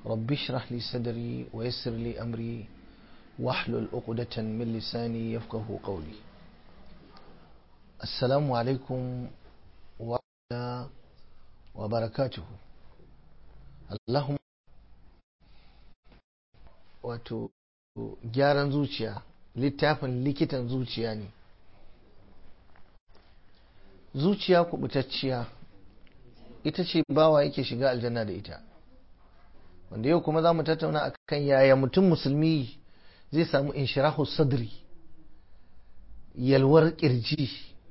رب اشرح لي صدري ويسر لي أمري واحلل عقدة من لساني يفقه قولي السلام عليكم ورحمة الله وبركاته اللهم wato gyaran zuciya littafin likitan zuciya ne zuciya kubutacciya ita ce bawa yake shiga aljanna da ita wanda yau kuma za mu tattauna akan yaya mutum musulmi zai samu inshirahu sadri yalwar kirji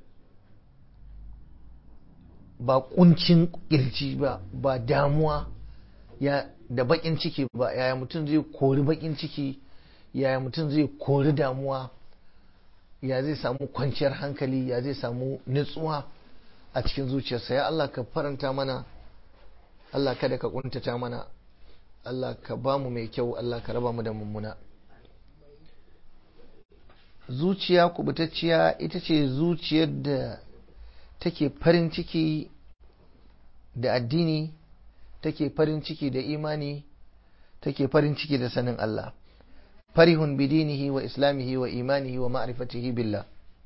ba kuncin kirji ba ba damuwa ya da bakin ciki ba yaya mutum zai kori bakin ciki yaya mutum zai kori damuwa ya zai samu kwanciyar hankali ya zai samu nutsuwa a cikin zuciyarsa ya Allah ka faranta mana Allah kada ka kuntata mana Allah ka ba mu mai kyau Allah ka raba mu da mummuna zuciya kubutacciya ita ce zuciyar da take farin ciki da addini take farin ciki da imani take farin ciki da sanin Allah farihun bidinihi wa islamihi wa imanihi wa ma'rifatihi billah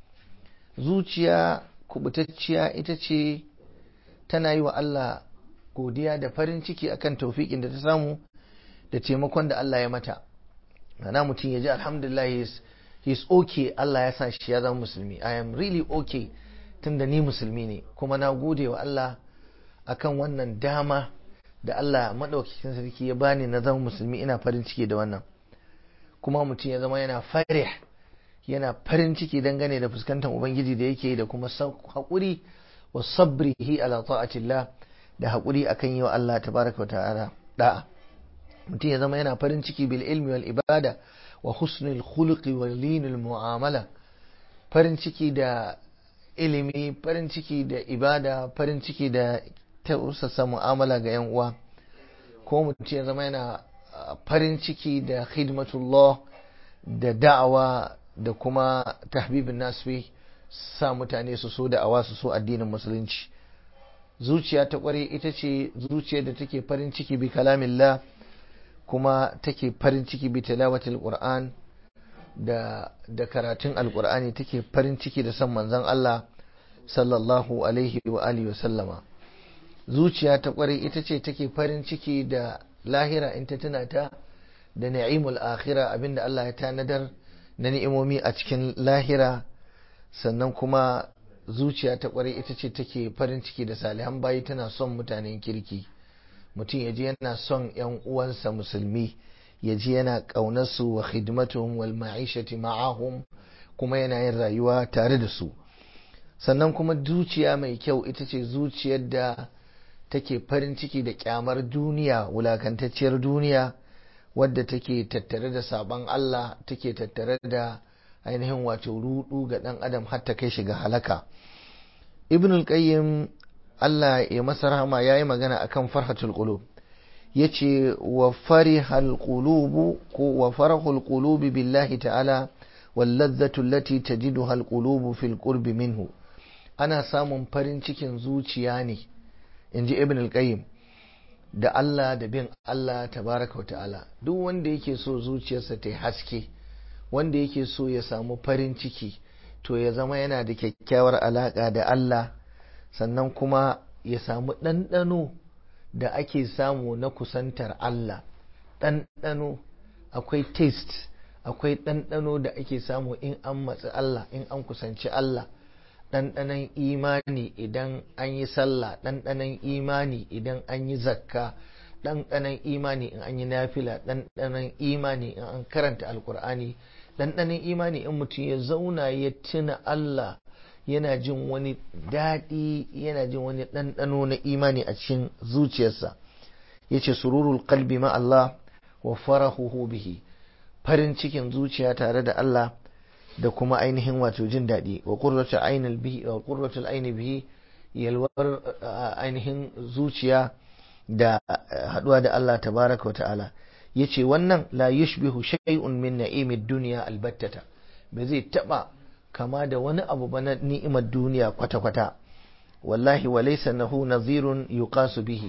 zuciya kubutacciya ita ce tana yi wa Allah godiya da farin ciki akan taufiƙin da ta samu da taimakon da Allah ya mata ana mutum ya ji alhamdulillah he's, he's okay Allah ya sa shi ya zama musulmi I am really okay tunda ni musulmi ne kuma na gode wa Allah akan wannan dama da Allah maɗaukakin sarki ya bani na zama musulmi ina farin ciki da wannan kuma mutum ya zama yana farih yana farin ciki dangane da fuskantar ubangiji da yake da kuma haƙuri wa sabrihi ala ta'atillah da haƙuri akan yi wa Allah tabaraka wa ta'ala da'a mutum ya zama yana farin ciki bil ilmi wal ibada wa husnul khuluqi wal linul mu'amala farin ciki da ilimi farin ciki da ibada farin ciki da tausasa mu'amala ga yan uwa ko mutum ya zama yana farin ciki da khidmatullah da da'awa da kuma tahbibin nasfi sa mutane su so da'awa su so addinin musulunci zuciya ta kware ita ce zuciyar da take farin ciki bi kalamillah kuma take farin ciki bi tilawatil qur'an da da karatun alqur'ani take farin ciki da san manzon Allah sallallahu alaihi wa alihi wa sallama zuciya ta kware ita ce take farin ciki da lahira in ta tuna ta da ni'imul akhira abinda Allah ya tanadar na ni'imomi a cikin lahira sannan kuma zuciya ta kware ita ce take farin ciki da salihan bayi tana son mutanen kirki mutum ya ji yana son yan uwansa musulmi ya ji yana ƙaunarsu wa khidmatuhum wal ma'ishati ma'ahum kuma yana yin rayuwa tare da su sannan kuma zuciya mai kyau ita ce zuciyar da take farin ciki da kyamar duniya wulakantacciyar duniya wadda take tattare da sabon Allah take tattare da ainihin wato rudu ga dan adam har ta kai shiga halaka ibnul qayyim Allah ya masa rahama yayi magana akan farhatul qulub yace wa farihal qulubu ko wa farahul qulubi billahi ta'ala wal ladzatu allati tajiduha al qulubu fil qurbi minhu ana samun farin cikin zuciya ne in ji ibn al-qayyim da Allah da bin Allah tabaraka wa ta'ala duk wanda yake so zuciyarsa ta haske wanda yake so ya samu farin ciki to ya zama yana da kyakkyawar alaka da Allah sannan kuma ya samu ɗanɗano da ake samu na kusantar Allah ɗanɗano akwai taste akwai ɗanɗano da ake samu in an matsi Allah in an kusanci Allah ɗanɗanon imani idan an yi sallah ɗanɗanon imani idan an yi zakka ɗanɗanon imani in an yi nafila ɗanɗanon imani in an karanta alkur'ani ɗanɗanon imani in mutum ya zauna ya tuna Allah yana jin wani daɗi yana jin wani ɗanɗano na imani a cikin zuciyarsa ya ce sururul kalbi ma Allah wa farahuhu bihi farin cikin zuciya tare da Allah da kuma ainihin wato jin daɗi wa qurratul ainil bihi wa qurratul aini bihi yalwar ainihin zuciya da haduwa da Allah tabaraka wa ta'ala yace wannan la yushbihu shay'un min na'imid dunya albattata ba zai taba kama da wani abu ba na ni'imar duniya kwata-kwata wallahi wa laysa nahu nazirun yuqasu bihi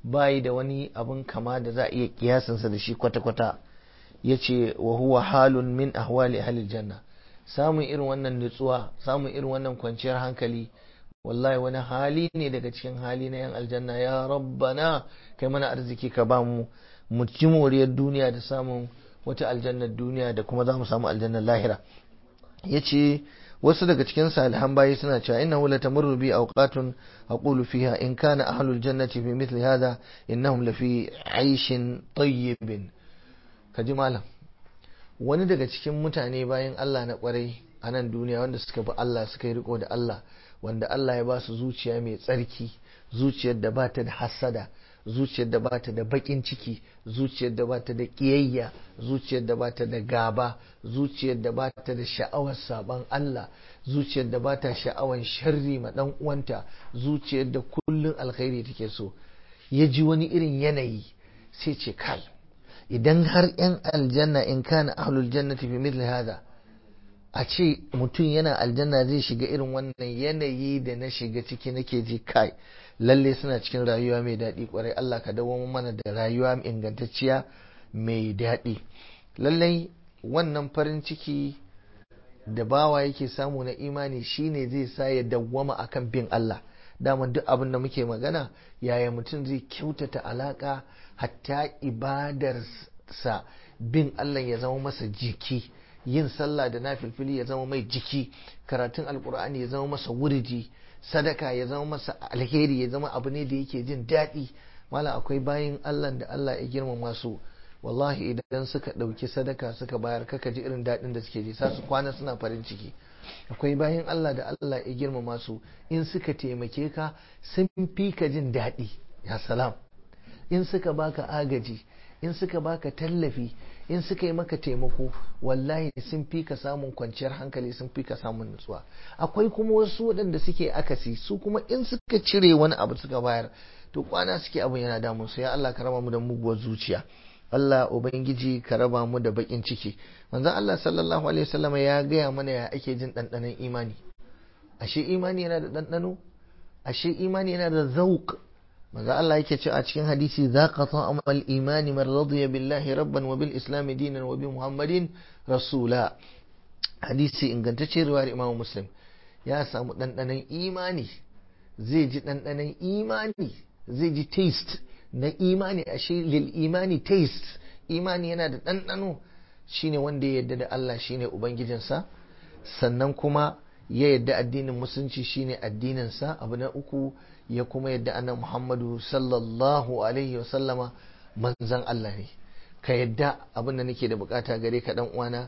bayi da wani abin kama da za a iya kiyasinsa da shi kwata-kwata ya ce wa huwa halun min ahwali ahlil janna samun irin wannan nutsuwa samun irin wannan kwanciyar hankali wallahi wani hali ne daga cikin hali na yan aljanna ya rabbana kai mana arziki ka ba mu mu ci moriyar duniya da samun wata aljannar duniya da kuma za mu samu aljannar lahira ya ce wasu daga cikin salihan bayi suna cewa innahu latamurru bi awqatun aqulu fiha in kana ahlul jannati fi mithli hadha innahum lafi 'aishin tayyibin kaji malam wani daga cikin mutane bayan Allah na kwarai a nan duniya wanda suka bi Allah suka yi riko da Allah wanda Allah ya ba su zuciya mai tsarki zuciyar da ba ta da hasada zuciyar da ba ta da bakin ciki zuciyar da ba ta da kiyayya zuciyar da ba ta da gaba zuciyar da ba ta da sha'awar saban Allah zuciyar da ba ta sha'awar sharri ma dan uwanta zuciyar da kullun alkhairi take so ya ji wani irin yanayi sai ce kai idan har yan aljanna in kana ahlul jannati fi mithli hada a ce mutum yana aljanna zai shiga irin wannan yanayi da na shiga ciki nake ji kai lalle suna cikin rayuwa mai daɗi kwarai Allah ka dawo mana da rayuwa ingantacciya mai daɗi lallai wannan farin ciki da bawa yake samu na imani shine zai sa ya dawwama akan bin Allah daman duk abin da muke magana yaya mutum zai kyautata alaka hatta ibadarsa bin Allah ya zama masa jiki yin sallah da nafilfili ya zama mai jiki karatun alkur'ani ya zama masa wuridi sadaka ya zama masa alheri ya zama abu ne da yake jin daɗi mala akwai bayin Allah da Allah ya girmama su wallahi idan suka ɗauki sadaka suka bayar kaka ji irin daɗin da suke ji sa su kwana suna farin ciki akwai bayin Allah da Allah ya girmama su in suka taimake ka sun fi ka jin daɗi ya salam in suka baka agaji in suka baka tallafi in suka yi maka taimako wallahi sun fi ka samun kwanciyar hankali sun fi ka samun nutsuwa akwai kuma wasu waɗanda suke akasi su kuma in suka cire wani abu suka bayar to kwana suke abin yana damun su ya Allah ka raba mu da muguwar zuciya Allah ubangiji ka raba mu da bakin ciki manzon Allah sallallahu alaihi wasallam ya gaya mana ya ake jin ɗanɗanon imani ashe imani yana da ɗanɗano ashe imani yana da zauq manzo Allah yake cewa a cikin hadisi zaqa ta'amal imani man radiya billahi rabban wa bil islam dinan wa bi muhammadin rasula hadisi ingantacce riwayar imam muslim ya samu ɗanɗanon imani zai ji ɗanɗanon imani zai ji taste na imani ashe lil imani taste imani yana da ɗanɗano shine wanda ya yarda da Allah shine ubangijinsa sannan kuma ya yadda addinin musulunci shine addininsa abu na uku ya kuma yadda annan muhammadu sallallahu alaihi wasallama manzan Allah ne ka yadda abin da nake da bukata gare ka dan uwana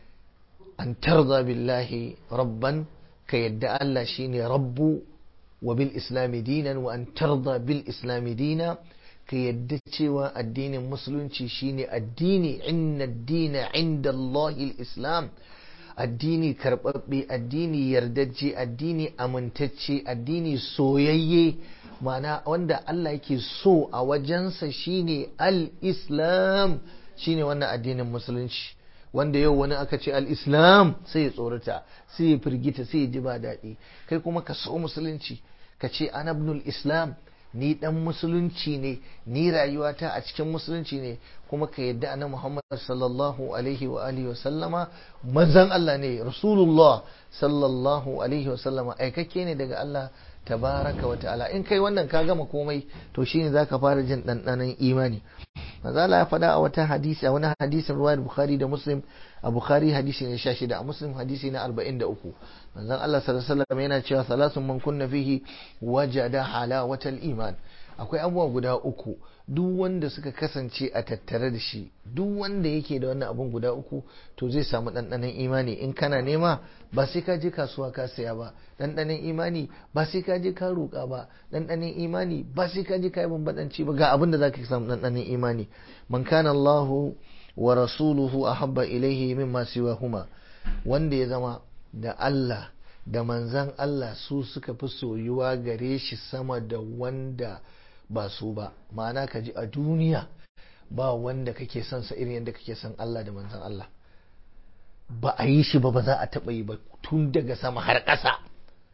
an tarza billahi rabban ka yadda Allah shine rabbu wa bil islami dinan wa an tarza bil islami dina ka yadda cewa addinin musulunci shine addini inna dina inda Allahil islam addini karɓaɓɓe addini yardajje addini amintacce addini soyayye mana wanda Allah yake so a wajensa shine al-islam shine wannan addinin musulunci wanda yau wani aka ce al-islam sai ya tsorata sai ya firgita sai ya ji ba daɗi kai kuma ka so musulunci ka ce anabnul islam ni dan musulunci ne ni rayuwata a cikin musulunci ne kuma ka yadda na Muhammad sallallahu alaihi wa alihi wa sallama manzon Allah ne rasulullah sallallahu alaihi wa sallama aikakke ne daga Allah tabaraka wa ta'ala in kai wannan ka gama komai to shine zaka fara jin dandanan imani manzo Allah ya faɗa a wata hadisi a wani hadisin ruwayar Bukhari da Muslim a Bukhari hadisi ne 16 a Muslim hadisi na 43 manzon Allah sallallahu alaihi wasallam yana cewa salasun man kunna fihi wajada halawatal iman akwai abubuwa guda uku duk wanda suka kasance a tattare da shi duk wanda yake da wannan abun guda uku to zai samu ɗanɗanon imani in kana nema ba sai ka je kasuwa ka saya ba ɗanɗanon imani ba sai ka je ka roƙa ba ɗanɗanon imani ba sai ka je ka yi bambaɗanci ba ga abin da za ka samu ɗanɗanon imani man kana Allahu wa rasuluhu ahabba ilaihi mimma siwahuma wanda ya zama da Allah da manzan Allah su suka fi soyuwa gare shi sama da wanda ba su ba ma'ana ka ji a duniya ba wanda kake son sa irin yadda kake son Allah da manzan Allah ba a yi shi ba ba za a taɓa yi ba tun daga sama har ƙasa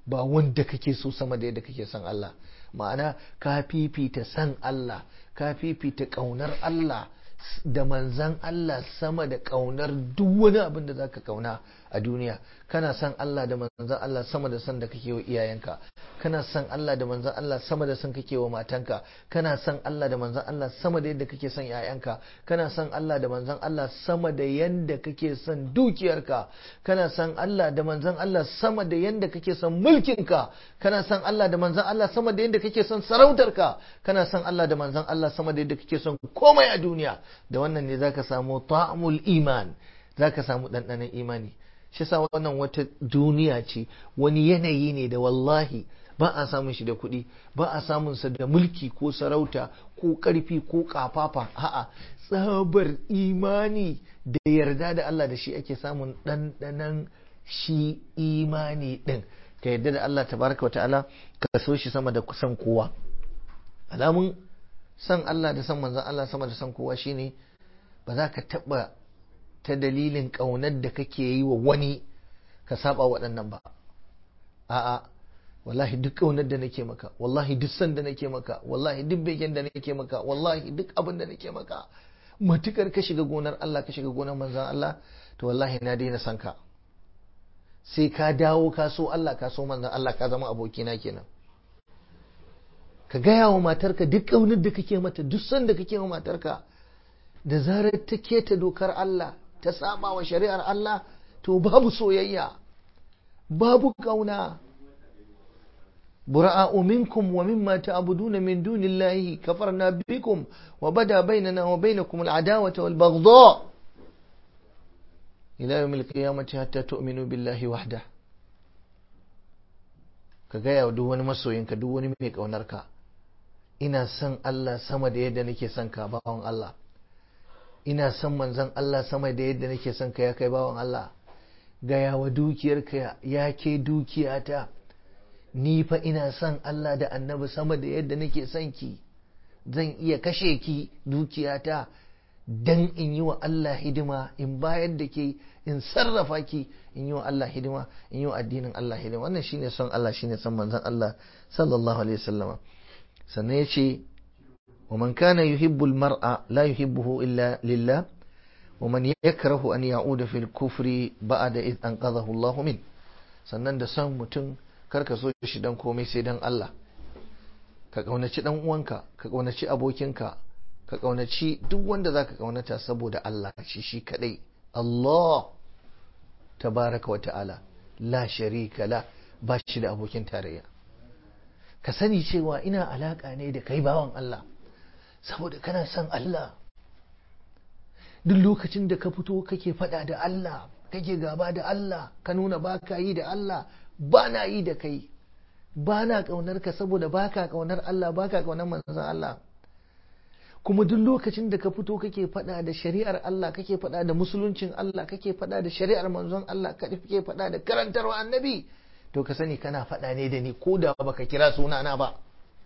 ba wanda kake so sama da yadda kake son Allah ma'ana ka fifita san Allah ka fifita ƙaunar Allah da manzan Allah sama da ƙaunar duk wani abin da zaka kauna a duniya kana son Allah da manzan Allah sama da son da kake wa iyayenka kana son Allah da manzan Allah sama da son kake wa matanka kana son Allah da manzan Allah sama da yadda kake son yayanka kana son Allah da manzan Allah sama da yadda kake son dukiyarka kana son Allah da manzan Allah sama da yadda kake son mulkinka kana son Allah da manzan Allah sama da yadda kake son sarautarka kana son Allah da manzan Allah sama da yadda kake son komai a duniya da wannan ne zaka samu ta'amul iman zaka samu ɗanɗanon imani shi sa wannan wata duniya ce wani yanayi ne da wallahi ba a samun shi da kuɗi ba a samun sa da mulki ko sarauta ko ƙarfi ko ƙafafa a'a tsabar imani da yarda da Allah da shi ake samun ɗanɗanon shi imani ɗin ka yarda da Allah tabaraka wa ta'ala ka so shi sama da kusan kowa alamun san Allah da san manzon Allah sama da san kowa shine ba za ka taɓa ta dalilin ƙaunar da kake yi wa wani ka saba waɗannan ba a'a wallahi duk ƙaunar da nake maka wallahi duk san da nake maka wallahi duk begen da nake maka wallahi duk abin da nake maka matukar ka shiga gonar Allah ka shiga gonar manzan Allah to wallahi na daina san ka sai ka dawo ka so Allah ka so manzan Allah ka zama abokina kenan ka gaya wa matarka duk ƙaunar da kake mata duk san da kake wa matarka da zarar ta keta dokar Allah ta saba wa shari'ar Allah to babu soyayya babu kauna bura'a'u minkum wa mimma ta'buduna min dunillahi kafarna bikum wa bada bainana wa bainakum al'adawata wal baghdha ila yawmil qiyamati hatta tu'minu billahi wahda ka gaya wa duk wani masoyinka duk wani mai kaunarka ina son Allah sama da yadda nake son ka bawan Allah ina son manzon Allah sama da yadda nake son ka ya kai bawan Allah gaya wa dukiyarka ya ke dukiyata ni fa ina son Allah da annabi sama da yadda nake son ki zan iya kashe ki dukiyata dan in yi wa Allah hidima in bayar da ke in sarrafa ki in yi wa Allah hidima in yi wa addinin Allah hidima wannan shine son Allah shine son manzon Allah sallallahu alaihi wasallama sannan yace ومن كان يحب المرء لا يحبه إلا لله ومن يكره أن يعود في الكفر بعد إذ أنقذه الله منه sannan da son mutum karka so shi dan komai sai dan Allah ka kaunaci dan uwanka ka kaunaci abokinka ka kaunaci duk wanda zaka kaunata saboda Allah shi shi kadai Allah tabaraka wa ta'ala la sharika la ba shi da abokin tarayya ka sani cewa ina alaka ne da kai bawan Allah saboda kana son Allah duk lokacin da ka fito kake faɗa da Allah kake gaba da Allah ka nuna ba ka yi da Allah ba na yi da kai ba na ƙaunar ka saboda ba ka ƙaunar Allah ba ka ƙaunar manzan Allah kuma duk lokacin da ka fito kake faɗa da shari'ar Allah kake faɗa da musuluncin Allah kake faɗa da shari'ar manzon Allah kake faɗa da karantarwa annabi to ka sani kana faɗa ne da ni ko da baka kira sunana ba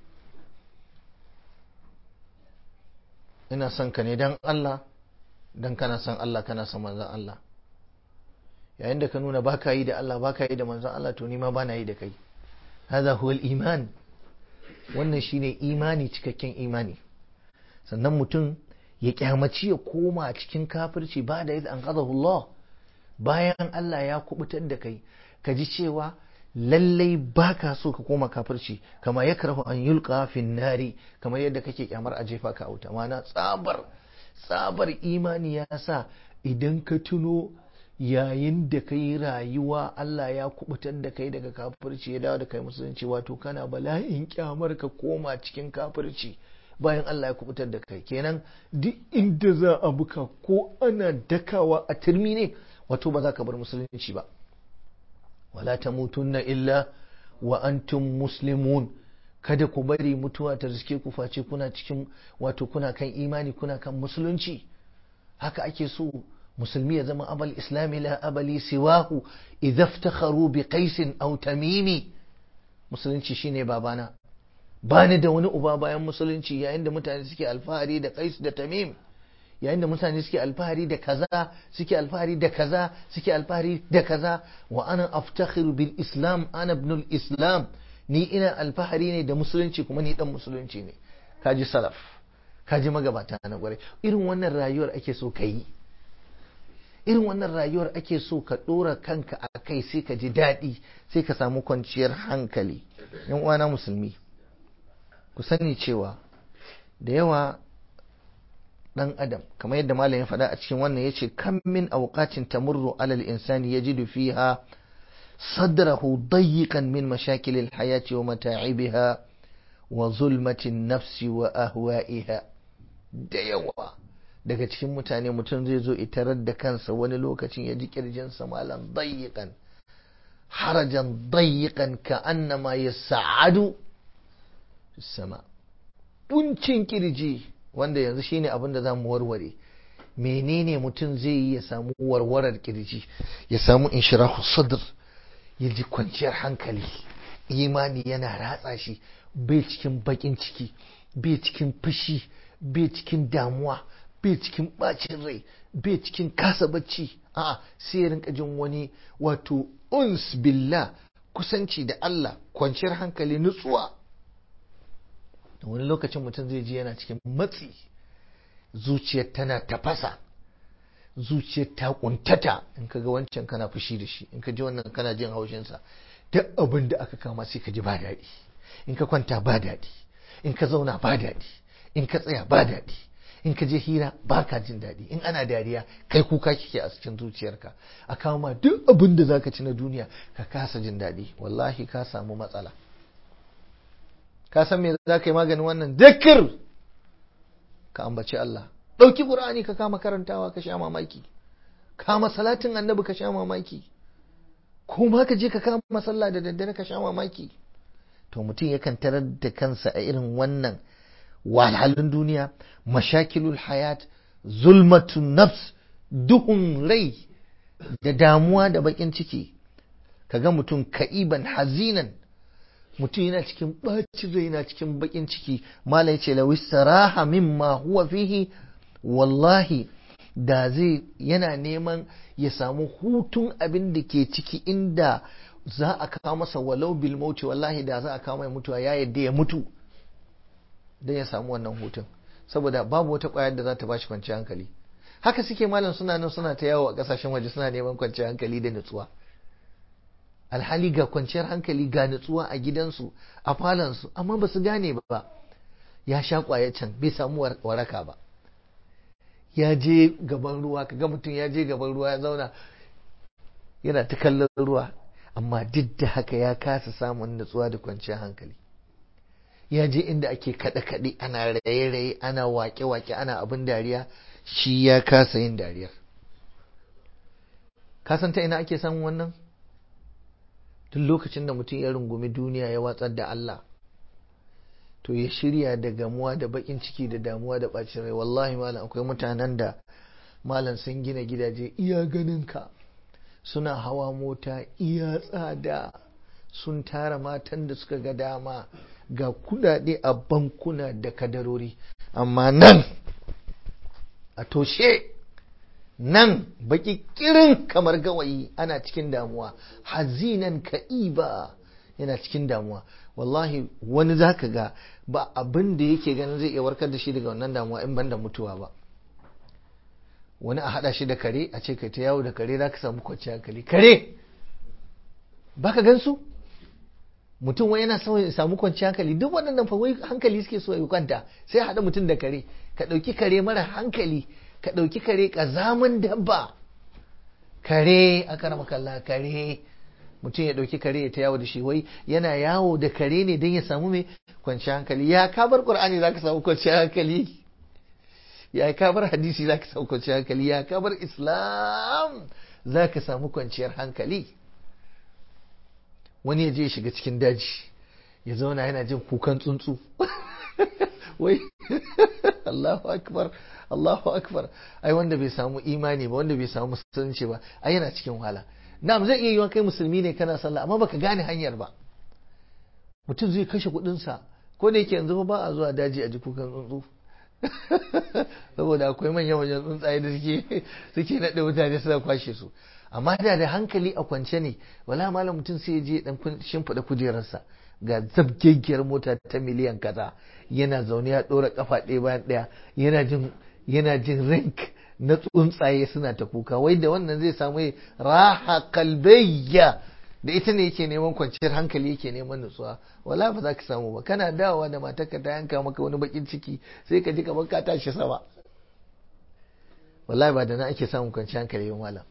ina son ka ne dan Allah dan kana son Allah kana son manzon Allah yayin da ka nuna baka yi da Allah baka yi da manzon Allah to ni ma bana yi da kai hadha huwa iman wannan shine imani cikakken imani sannan mutum ya kyamaci ya koma cikin kafirci ba da yadda an Allah bayan Allah ya kubutar da kai ka ji cewa lallai baka so ka koma kafirci kama ya karahu an yulqa fin nari kamar yadda kake kyamar a jefa ka auta mana tsabar tsabar imani ya sa idan ka tuno yayin da ka yi rayuwa Allah ya kubutar da kai daga kafirci ya dawo da kai musulunci wato kana bala'in kyamar ka koma cikin kafirci bayan Allah ya kubutar da kai kenan duk inda za a buka ko ana dakawa a turmi ne wato ba za ka bar musulunci ba wala tamutunna illa wa antum muslimun kada ku bari mutuwa ta riske ku face kuna cikin wato kuna kan imani kuna kan musulunci haka ake so musulmi ya zama abal islami la abali siwahu idza iftakharu bi qais aw tamimi musulunci shine babana bani da wani uba bayan musulunci yayin da mutane suke alfahari da qais da tamim yayin da mutane suke alfahari da kaza suke alfahari da kaza suke alfahari da kaza wa ana aftakhiru bil islam ana ibnul islam ni ina alfahari ne da musulunci kuma ni dan musulunci ne kaji salaf kaji magabata na kwarai irin wannan rayuwar ake so ka yi irin wannan rayuwar ake so ka ɗora kanka a kai sai ka ji daɗi sai ka samu kwanciyar hankali yan uwana musulmi ku sani cewa da yawa ɗan adam kamar yadda malam ya faɗa a cikin wannan ya ce kan min auqatin tamurru alal insani yajidu fiha sadrahu dayyiqan min mashakilil hayati wa mata'ibiha wa zulmatin nafsi wa ahwa'iha da yawa daga cikin mutane mutum zai zo itarar da kansa wani lokacin ya ji kirjinsa malam dayyiqan harajan dayyiqan ka annama yas'adu sama kuncin kirji wanda yanzu shine abin da zamu warware menene mutum zai yi ya samu warwarar kirji ya samu inshirahu sadr ya ji kwanciyar hankali imani yana ratsa shi bai cikin bakin ciki bai cikin fushi bai cikin damuwa bai cikin bacin rai bai cikin kasa bacci a sai ya rinka jin wani wato uns billah kusanci da Allah kwanciyar hankali nutsuwa wani lokacin mutum zai ji yana cikin matsi zuciyar tana tafasa zuciyar ta kuntata in ka ga wancan kana fushi da shi in ka ji wannan kana jin haushinsa duk abin da aka kama sai ka ji ba daɗi in ka kwanta ba daɗi in ka zauna ba daɗi in ka tsaya ba daɗi in ka je hira ba ka jin daɗi in ana dariya kai kuka kike a cikin zuciyarka a kama duk abin da zaka ci na duniya ka kasa jin daɗi wallahi ka samu matsala ka san me za ka yi maganin wannan dakir ka ambaci Allah ɗauki ƙur'ani ka kama karantawa ka sha mamaki kama salatin annabi ka sha mamaki ko ma ka je ka kama sallah da daddare ka sha mamaki to mutum yakan tarar da kansa a irin wannan wahalhalun duniya mashakilul hayat zulmatun nafs duhun rai da damuwa da bakin ciki kaga mutum ka'iban hazinan mutum yana cikin ɓacin rai yana cikin bakin ciki mala yace law istaraha mimma huwa fihi wallahi da zai yana neman ya samu hutun abin da ke ciki inda za a kawo masa walau bil mauti wallahi da za a kawo mai mutuwa ya yadda ya mutu don ya samu wannan hutun saboda babu wata kwayar da za ta bashi kwanciyar hankali haka suke malam suna nan suna ta yawo a kasashen waje suna neman kwanciyar hankali da nutsuwa alhali ga kwanciyar hankali ga nutsuwa a gidansu a falansu amma ba su gane ba ya sha kwayar can bai samu waraka ba ya je gaban ruwa kaga mutum ya je gaban ruwa ya zauna yana ta kallon ruwa amma duk da haka ya kasa samun nutsuwa da kwanciyar hankali ya je inda ake kaɗe-kaɗe ana raye-raye ana wake-wake ana abin dariya shi ya kasa yin dariyar kasan ta ina ake samun wannan duk lokacin da mutum ya rungumi duniya ya watsar da Allah to ya shirya da gamuwa da bakin ciki da damuwa da bacin rai wallahi malam akwai mutanen da malam sun gina gidaje iya ganin ka suna hawa mota iya tsada sun tara matan da suka ga dama ga kudade a bankuna da kadarori amma nan a toshe nan baki kirin kamar gawayi ana cikin damuwa hazinan ka'iba yana cikin damuwa wallahi wani zaka ga ba abin da yake ganin zai iya warkar da shi daga wannan damuwa in banda mutuwa ba wani a hada shi da kare a ce kai ta yawo da kare zaka samu kwanciyar hankali kare baka gansu mutum wai yana so ya samu kwanciyar hankali duk waɗannan fa wai hankali suke so ya kwanta sai haɗa mutum da kare ka ɗauki kare mara hankali ka ɗauki kare ƙazamin dabba kare a karama kalla kare mutum ya ɗauki kare ya ta yawo da shi wai yana yawo da kare ne don ya samu mai kwanciyar hankali ya kabar ƙur'ani za ka samu kwanciyar hankali ya kabar hadisi za ka samu kwanciyar hankali ya kabar islam za ka samu kwanciyar hankali wani ya je ya shiga cikin daji ya zauna yana jin kukan tsuntsu wai Allahu akbar Allahu akbar ai wanda bai samu imani ba wanda bai samu musulunci ba ai yana cikin wahala na'am zai iya yiwa kai musulmi ne kana sallah amma baka gane hanyar ba mutum zai kashe kuɗin sa ko da yake yanzu ba a zuwa daji a ji kukan tsuntsu saboda akwai manyan wajen tsuntsaye da suke suke naɗe mutane suna kwashe su amma da da hankali a kwance ne wala malam mutum sai ya je dan shimfiɗa kujerarsa ga zabgegiyar mota ta miliyan kaza yana zaune ya ɗora kafa ɗaya bayan ɗaya yana jin yana jin rank na tsuntsaye suna ta kuka wai da wannan zai samu raha kalbayya da ita ne yake neman kwanciyar hankali yake neman nutsuwa wala ba za ka samu ba kana dawowa da matarka ta yanka maka wani bakin ciki sai ka ji kamar ka tashi sama wallahi ba da na ake samun kwanciyar hankali ba malam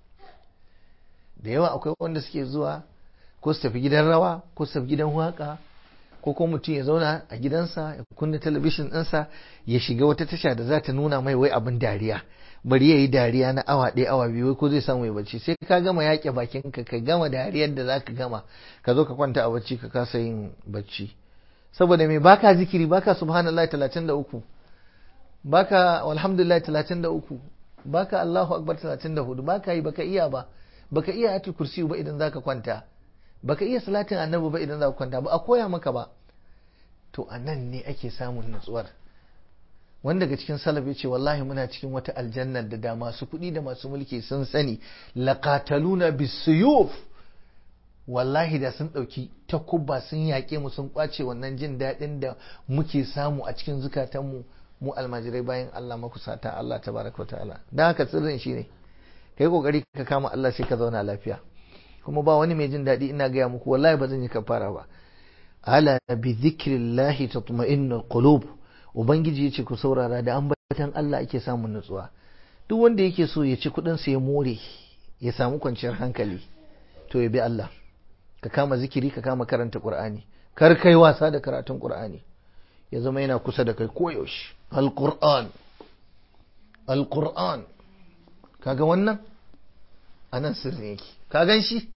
da yawa akwai wanda suke zuwa ko su tafi gidan rawa ko su tafi gidan waka ko kuma mutum ya zauna a gidansa ya kunna talabishin ɗinsa ya shiga wata tasha da za ta nuna mai wai abin dariya bari ya yi dariya na awa ɗaya awa biyu ko zai samu ya bacci sai ka gama yaƙe bakin ka ka gama dariyar da za ka gama ka zo ka kwanta a bacci ka kasa yin bacci saboda me baka zikiri baka subhanallah 33 baka alhamdulillah 33 baka Allahu akbar 34 baka yi baka iya ba baka iya ayatul kursi ba idan zaka kwanta baka iya salatin annabi ba idan zaka kwanta ba a koya maka ba to anan ne ake samun nutsuwar wanda daga cikin salaf ya ce wallahi muna cikin wata aljannar da da masu kuɗi da masu mulki sun sani laqataluna bisuyuf wallahi da sun ɗauki takubba sun yaƙe mu sun ƙwace wannan jin daɗin da muke samu a cikin zukatanmu mu almajirai bayan Allah makusata Allah tabaraka ta'ala dan haka sirrin shi ne kai kokari ka kama Allah sai ka zauna lafiya kuma ba wani mai jin daɗi ina gaya muku wallahi ba zan yi kafara ba ala bi dhikrillahi tatma'innul qulub ubangiji ya ce ku saurara da ambatan Allah ake samun nutsuwa duk wanda yake so ya ci kudin sa ya more ya samu kwanciyar hankali to ya bi Allah ka kama zikiri ka kama karanta Qur'ani kar kai wasa da karatun Qur'ani ya zama yana kusa da kai koyaushe al-Qur'an al-Qur'an kaga wannan anan sirrin yake ka gan shi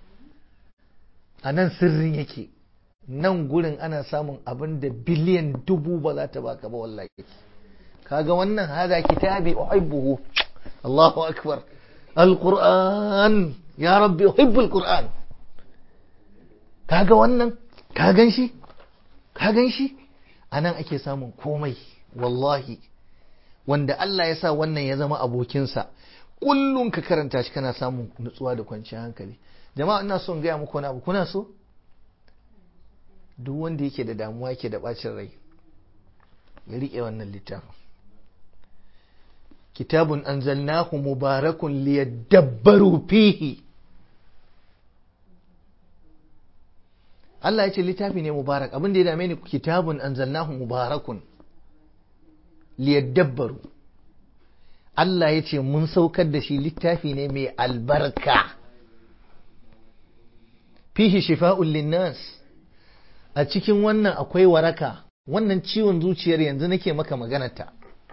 anan sirrin yake nan gurin ana samun abin da biliyan dubu ba za ta baka ba wallahi kaga wannan hada kitabi uhibbuhu Allahu akbar alquran ya rabbi uhibbu alquran kaga wannan ka gan shi ka gan shi anan ake samun komai wallahi wanda Allah ya sa wannan ya zama abokinsa kullum ka karanta shi kana samun nutsuwa da kwanciyar hankali jama'a ina son gaya muku wani abu kuna so duk wanda yake da damuwa yake da bacin rai ya riƙe wannan littafin kitabun anzalnahu mubarakun liyadabbaru fihi Allah ya ce littafi ne mubarak abin da ya dame ni kitabun anzalnahu mubarakun liyadabbaru Allah ya ce mun saukar da shi littafi ne mai albarka fihi shifa'un linnas a cikin wannan akwai waraka wannan ciwon zuciyar yanzu nake maka maganarta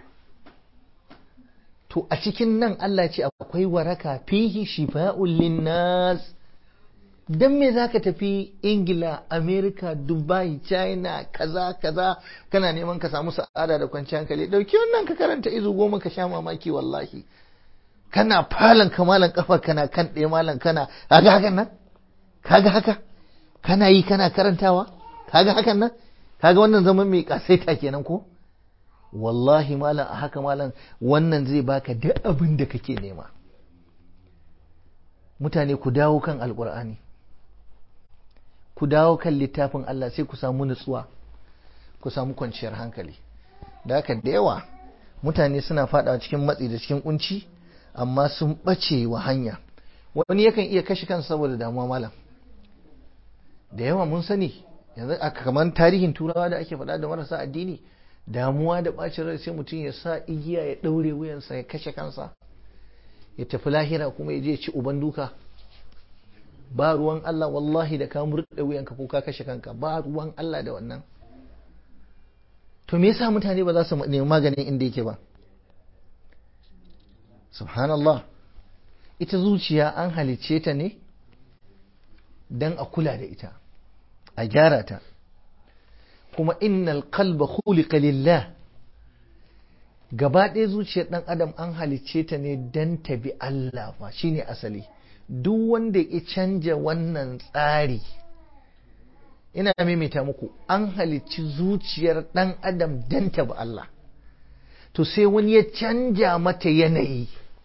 to a cikin nan Allah ce akwai waraka fihi shifa'un linnas dan me zaka tafi Ingila America Dubai China kaza kaza kana neman ka samu sa'ada da kwanciyar hankali dauki wannan ka karanta izu goma ka sha mamaki wallahi kana falon kamalan kafa kana kan ɗaya malam kana kaga hakan nan kaga haka kana yi kana karantawa kaga hakan nan kaga wannan zaman mai kasaita kenan ko wallahi malam a haka malam wannan zai baka duk abin da kake nema mutane ku dawo kan alkur'ani ku dawo kan littafin Allah sai ku samu nutsuwa ku samu kwanciyar hankali da haka da yawa mutane suna fada cikin matsi da cikin kunci amma sun bace wa hanya wani yakan iya kashe kansa saboda damuwa malam da yawa mun sani yanzu a kamar tarihin turawa da ake faɗa da marasa addini damuwa da ɓacin rai sai mutum ya sa igiya ya ɗaure wuyansa ya kashe kansa ya tafi lahira kuma ya je ci uban duka ba ruwan Allah wallahi da ka murɗe wuyanka ko ka kashe kanka ba ruwan Allah da wannan to me yasa mutane ba za su nemi maganin inda yake ba subhanallah ita zuciya an halicce ta ne don a kula da ita a gyara ta kuma innal qalba khuliqa lillah gaba ɗaya zuciyar ɗan adam an halicce ta ne don ta bi Allah fa shine asali duk wanda ya canja wannan tsari ina maimaita muku an halicci zuciyar ɗan adam don ta bi Allah to sai wani ya canja mata yanayi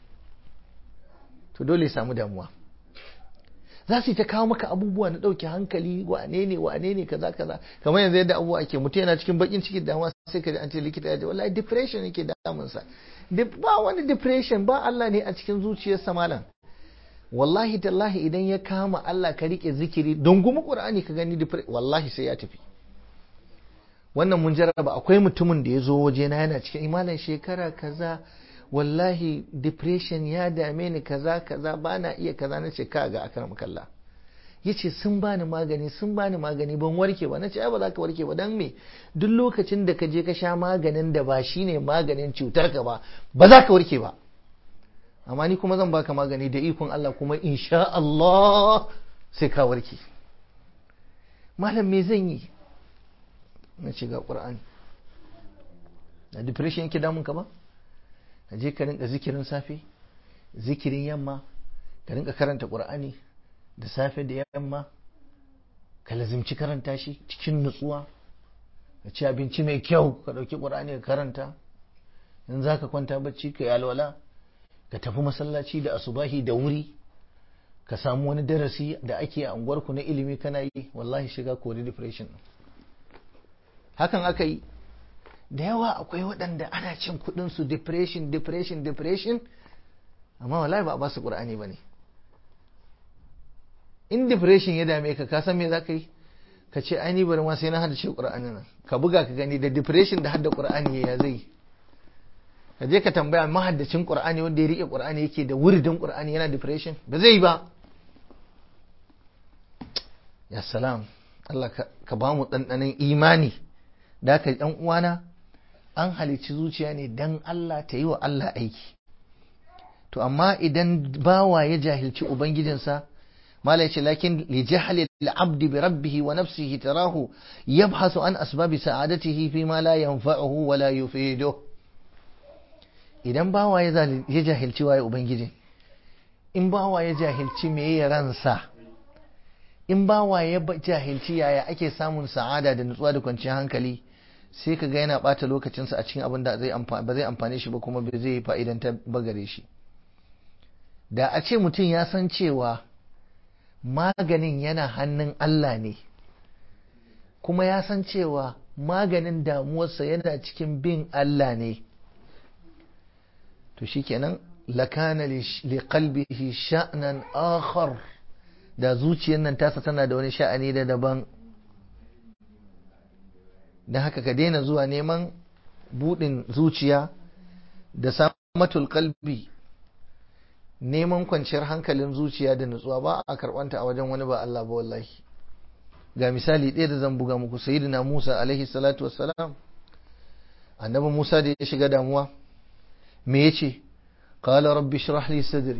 to dole samu damuwa za su yi ta kawo maka abubuwa na ɗauke hankali wane ne wane ne kaza kaza kamar yanzu yadda abubuwa ake mutum yana cikin bakin cikin damuwa sai ka ji an ce likita ya ce wallahi depression yake damunsa ba wani depression ba Allah ne a cikin zuciyarsa malam wallahi tallahi idan ya kama Allah ka rike zikiri don gumi Qur'ani ka gani wallahi sai ya tafi wannan mun jarraba akwai mutumin da ya zo waje na yana cikin imanin shekara kaza wallahi depression ya dame ni kaza kaza ba na iya kaza na ce ka ga akram kalla yace sun bani magani sun bani magani ban warke ba nace ai ba za ka warke ba dan me duk lokacin da ka je ka sha maganin da ba shine maganin cutar ka ba ba za ka warke ba amma ni kuma zan baka magani da ikon Allah kuma insha Allah sai ka warke malam me zan yi na ce ga Qur'ani da depression yake damun ka ba ka je ka rinka zikirin safe zikirin yamma ka rinka karanta Qur'ani da safe da yamma ka lazimci karanta shi cikin nutsuwa ka ci abinci mai kyau ka ɗauki ƙur'ani ka karanta in za ka kwanta bacci ka yi alwala ka tafi masallaci da asubahi da wuri ka samu wani darasi da ake a unguwarku na ilimi kana yi wallahi shiga kori depression hakan aka yi da yawa akwai waɗanda ana cin kuɗinsu depression depression depression amma wallahi ba a ba su ƙur'ani ba ne in depression ya dame ka ka san me za ka yi ka ce ai ni bari ma sai na hada ce qur'ani nan ka buga ka gani da depression da hadda qur'ani ya zai ka je ka tambaya mahaddacin qur'ani wanda ya rike qur'ani yake da wuridin qur'ani yana depression ba zai ba ya salam Allah ka ba mu ɗanɗanon imani da ka ɗan uwana an halicci zuciya ne dan Allah ta yi wa Allah aiki to amma idan bawa ya jahilci ubangijinsa ما ليش لكن لجهل العبد بربه ونفسه تراه يبحث عن أسباب سعادته فيما لا ينفعه ولا يفيده idan bawa ya jahilci waye ubangiji in bawa ya jahilci me ya ransa in bawa ya jahilci yaya ake samun sa'ada da nutsuwa da kwanciyar hankali sai ka ga yana bata lokacinsa a cikin abin da ba zai amfane shi ba kuma ba zai fa'idan ta bagare shi da a ce mutum ya san cewa maganin yana hannun Allah ne kuma ya san cewa maganin damuwarsa yana cikin bin Allah ne to shikenan lakana li qalbihi sha'nan akhar da zuciyar nan tasa tana da wani sha'ani da daban dan haka ka daina zuwa neman budin zuciya da samatul qalbi neman kwanciyar hankalin zuciya da nutsuwa ba a karɓanta a wajen wani ba Allah ba wallahi ga misali ɗaya da zan buga muku sayyidina Musa alaihi salatu wassalam annabi Musa da ya shiga damuwa me yace qala rabbi shrah li sadri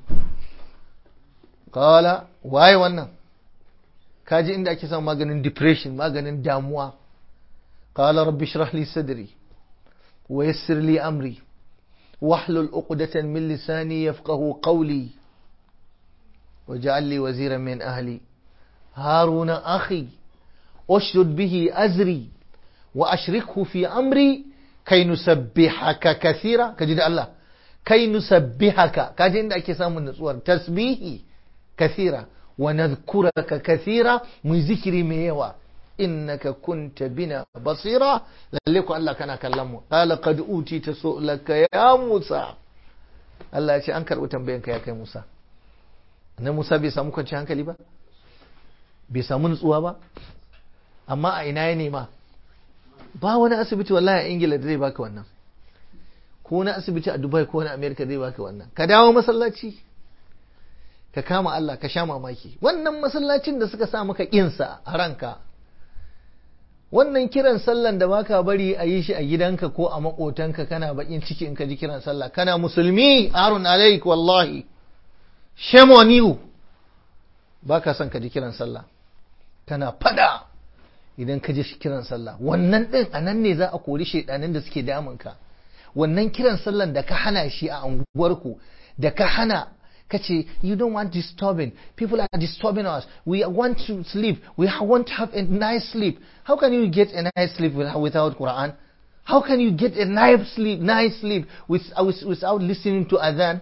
qala waye wannan kaji inda ake son maganin depression maganin damuwa qala rabbi shrah li sadri wa yassir li amri واحلل عقدة من لساني يفقه قولي واجعل لي وزيرا من أهلي هارون أخي أشدد به أزري وأشركه في أمري كي نسبحك كثيرا كجد الله كي نسبحك كجد عندك سام النصور تسبيحي كثيرا ونذكرك كثيرا من ذكري ميوا innaka kunta bina basira lalle ku Allah kana kallon mu qala qad utita su'laka ya Musa Allah ya ce an karbi tambayan ka ya kai Musa na Musa bai samu kwanciyar hankali ba bai samu nutsuwa ba amma a ina ya nema ba wani asibiti wallahi a Ingila da zai baka wannan ko na asibiti a Dubai ko na America zai baka wannan ka dawo masallaci ka kama Allah ka sha mamaki wannan masallacin da suka sa maka kinsa a ranka wannan kiran sallan da baka bari a yi shi a gidanka ko a makotanka kana bakin ciki in ka ji kiran sallah kana musulmi arun alaik wallahi shame on you baka son ka ji kiran sallah kana fada idan ka ji kiran sallah wannan din a nan ne za a kori shaidanin da suke damunka wannan kiran sallan da ka hana shi a unguwarku da ka hana kace you don't want disturbing people are disturbing us we want to sleep we want to have a nice sleep how can you get a nice sleep without quran how can you get a nice sleep nice sleep without, without listening to adhan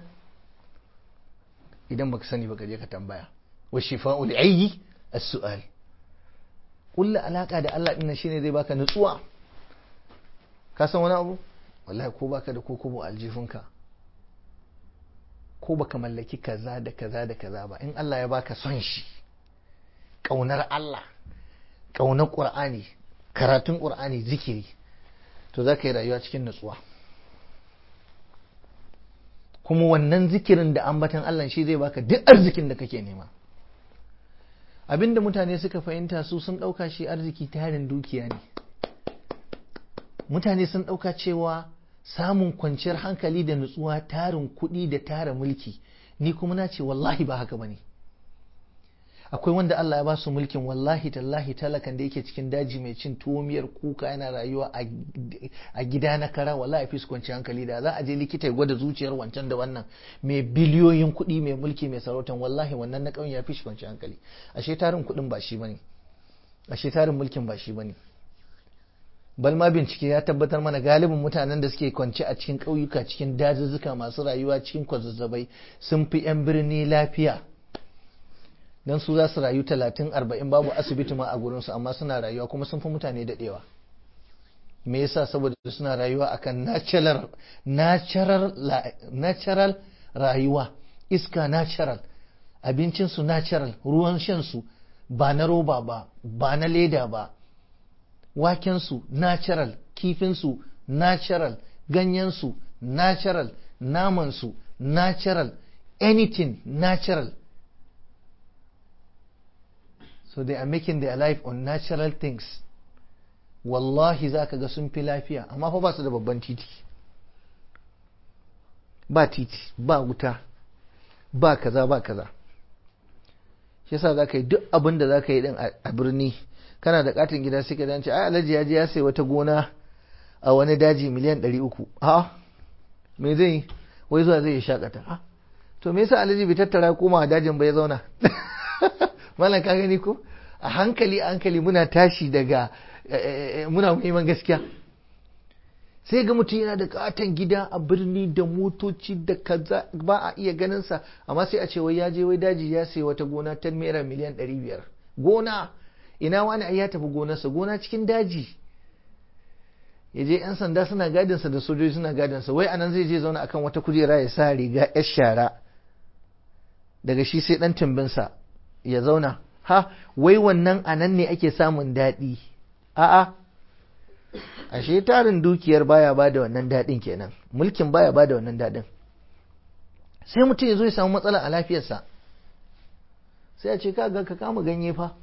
idan baka sani baka je ka tambaya wa shifa'ul ayyi as-su'al kullu alaka da Allah din shine zai baka nutsuwa ka san wani abu wallahi ko baka da kokobo aljifinka ko baka mallaki kaza da kaza da kaza ba in Allah ya baka son shi kaunar Allah kaunar Qur'ani karatun Qur'ani zikiri to za ka yi rayuwa cikin nutsuwa kuma wannan zikirin da ambatan Allah shi zai baka duk arzikin da kake nema abinda mutane suka fahimta su sun ɗauka shi arziki tarin dukiya ne mutane sun ɗauka cewa samun kwanciyar hankali da nutsuwa tarin kuɗi da tara mulki ni kuma na ce wallahi ba haka bane akwai wanda Allah ya ba su mulkin wallahi tallahi talakan da yake cikin daji mai cin tuwo miyar kuka yana rayuwa a gida na kara wallahi fi su kwanciyar hankali da za a je likita ya gwada zuciyar wancan da wannan mai biliyoyin kuɗi mai mulki mai sarautan wallahi wannan na ƙauyen ya fi shi kwanciyar hankali ashe tarin kuɗin ba shi bane ashe tarin mulkin ba shi bane bal ma bincike ya tabbatar mana galibin mutanen da suke kwance a cikin ƙauyuka cikin dazuzzuka masu rayuwa cikin kwazazzabai sun fi 'yan birni lafiya don su za su rayu talatin arba'in babu asibiti ma a gurinsu amma suna rayuwa kuma sun fi mutane daɗewa me yasa saboda suna rayuwa akan natural natural natural rayuwa iska natural abincinsu natural ruwan shansu ba na roba ba ba na leda ba wakensu natural kifinsu natural ganyensu natural namansu natural anything natural so they are making their life on natural things wallahi za ka ga sun fi lafiya amma fa ba su da babban titi ba titi ba wuta ba kaza ba kaza shi yasa za ka yi duk abin da za ka yi din a birni kana da katin gida sai ka dace ai alhaji ya je ya sai wata gona a wani daji miliyan ɗari uku ha me zai wai zuwa zai shakata ha to me yasa alhaji bai tattara koma a dajin bai zauna malam ka gani ko a hankali a hankali muna tashi daga muna neman gaskiya sai ga mutum yana da katon gida a birni da motoci da kaza ba a iya ganinsa amma sai a ce wai ya je wai daji ya sai wata gona ta naira miliyan ɗari biyar gona ina wani ai ya tafi gonarsa gona cikin daji ya je 'yan sanda suna gadinsa da sojoji suna gadinsa wai anan zai je zauna akan wata kujera ya sa riga 'yar shara daga shi sai ɗan timbinsa ya zauna ha wai wannan anan ne ake samun daɗi a'a ashe tarin dukiyar baya ba da wannan daɗin kenan mulkin baya ba da wannan daɗin sai mutum ya zo ya samu matsala a lafiyarsa sai a ce ka ga ka kama ganye fa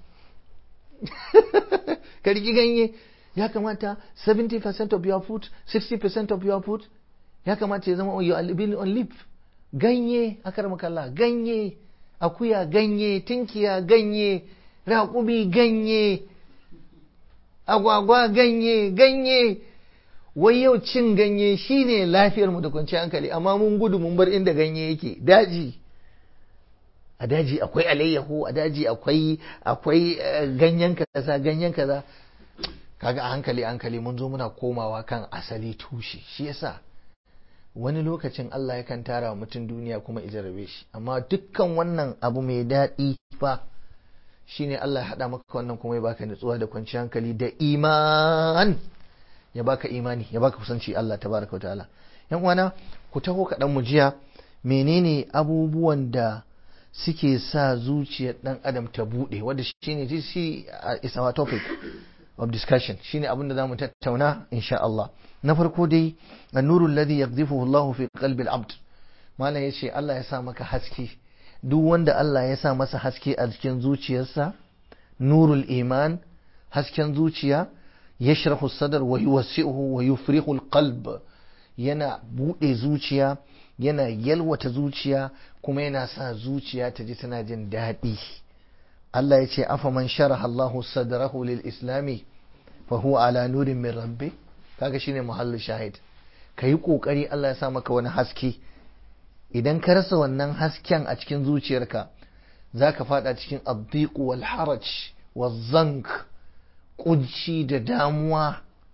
ka riki ganye ya kamata 70% of your food 60% of your food ya kamata ya zama you are living on leaf ganye akar makalla ganye akuya ganye tinkiya ganye raƙumi ganye agwagwa ganye ganye wai yau cin ganye shine lafiyar mu da kwanciyar hankali amma mun gudu mun bar inda ganye yake daji a daji akwai alayyahu a daji akwai akwai ganyen kaza ganyen kaza kaga a hankali hankali mun zo muna komawa kan asali tushe shi yasa wani lokacin Allah yakan tara wa mutum duniya kuma ijarabe shi amma dukkan wannan abu mai daɗi fa shine Allah ya haɗa maka wannan kuma ya baka nutsuwa da kwanciyar hankali da iman ya baka imani ya baka kusanci Allah tabaraka wa ta'ala yan uwana ku taho kaɗan mu jiya menene abubuwan da suke sa zuciyar ɗan adam ta buɗe wanda shine shi is our topic of discussion shine abin da zamu tattauna insha Allah na farko dai an-nuru alladhi yaqdhifuhu Allah fi qalbi al-abd malam yace Allah ya sa maka haske duk wanda Allah ya sa masa haske a cikin zuciyarsa nurul iman hasken zuciya yashrahu sadar wa yuwassi'uhu wa yufrihu al-qalb yana bude zuciya yana yalwata zuciya kuma yana sa zuciya ta ji tana jin daɗi Allah ya ce afa man sharaha Allahu sadrahu lil islami fa huwa ala nurin min rabbi kaga shine muhallu shahid kayi kokari Allah ya sa maka wani haske idan ka rasa wannan hasken a cikin zuciyarka zaka fada cikin addiq wal haraj wal zank kunci da damuwa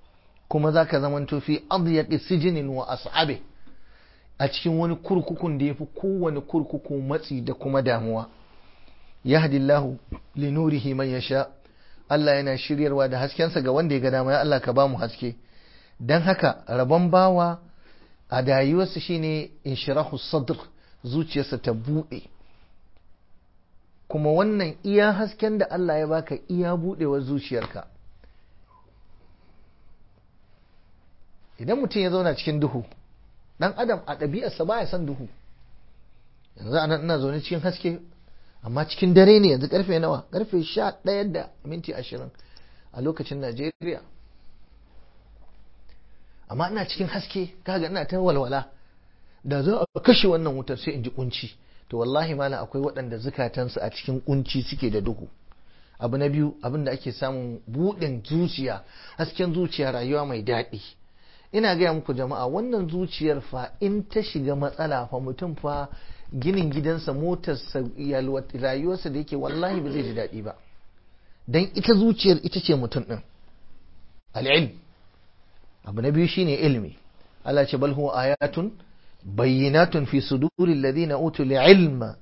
kuma za ka zama fi adyaqi sijinin wa as'abe a cikin wani kurkukun da ya fi kowane kurkuku matsi da kuma damuwa yahdillahu li nurihi man yasha Allah yana shiryarwa da haskensa ga wanda ya ga dama ya Allah ka ba mu haske dan haka rabon bawa a dayuwarsa shine inshirahu sadr zuciyarsa ta buɗe kuma wannan iya hasken da Allah ya baka iya buɗewar zuciyarka idan mutum ya zauna cikin duhu dan adam a ɗabi'arsa baya son duhu yanzu anan ina zaune cikin haske amma cikin dare ne yanzu karfe nawa karfe sha ɗaya da minti ashirin a lokacin najeriya amma ina cikin haske kaga ina ta walwala da za a kashe wannan wutar sai in ji kunci to wallahi malam akwai waɗanda zukatansu a cikin kunci suke da duhu abu na biyu abin da ake samun buɗin zuciya hasken zuciya rayuwa mai daɗi ina gaya muku jama'a wannan zuciyar fa in ta shiga matsala fa mutum fa ginin gidansa motarsa rayuwarsa da yake wallahi ba zai ji daɗi ba don ita zuciyar ita ce mutum ɗin al'ilm abu na biyu shine ilmi Allah ce bal huwa ayatun bayyinatun fi suduril ladina utul ilma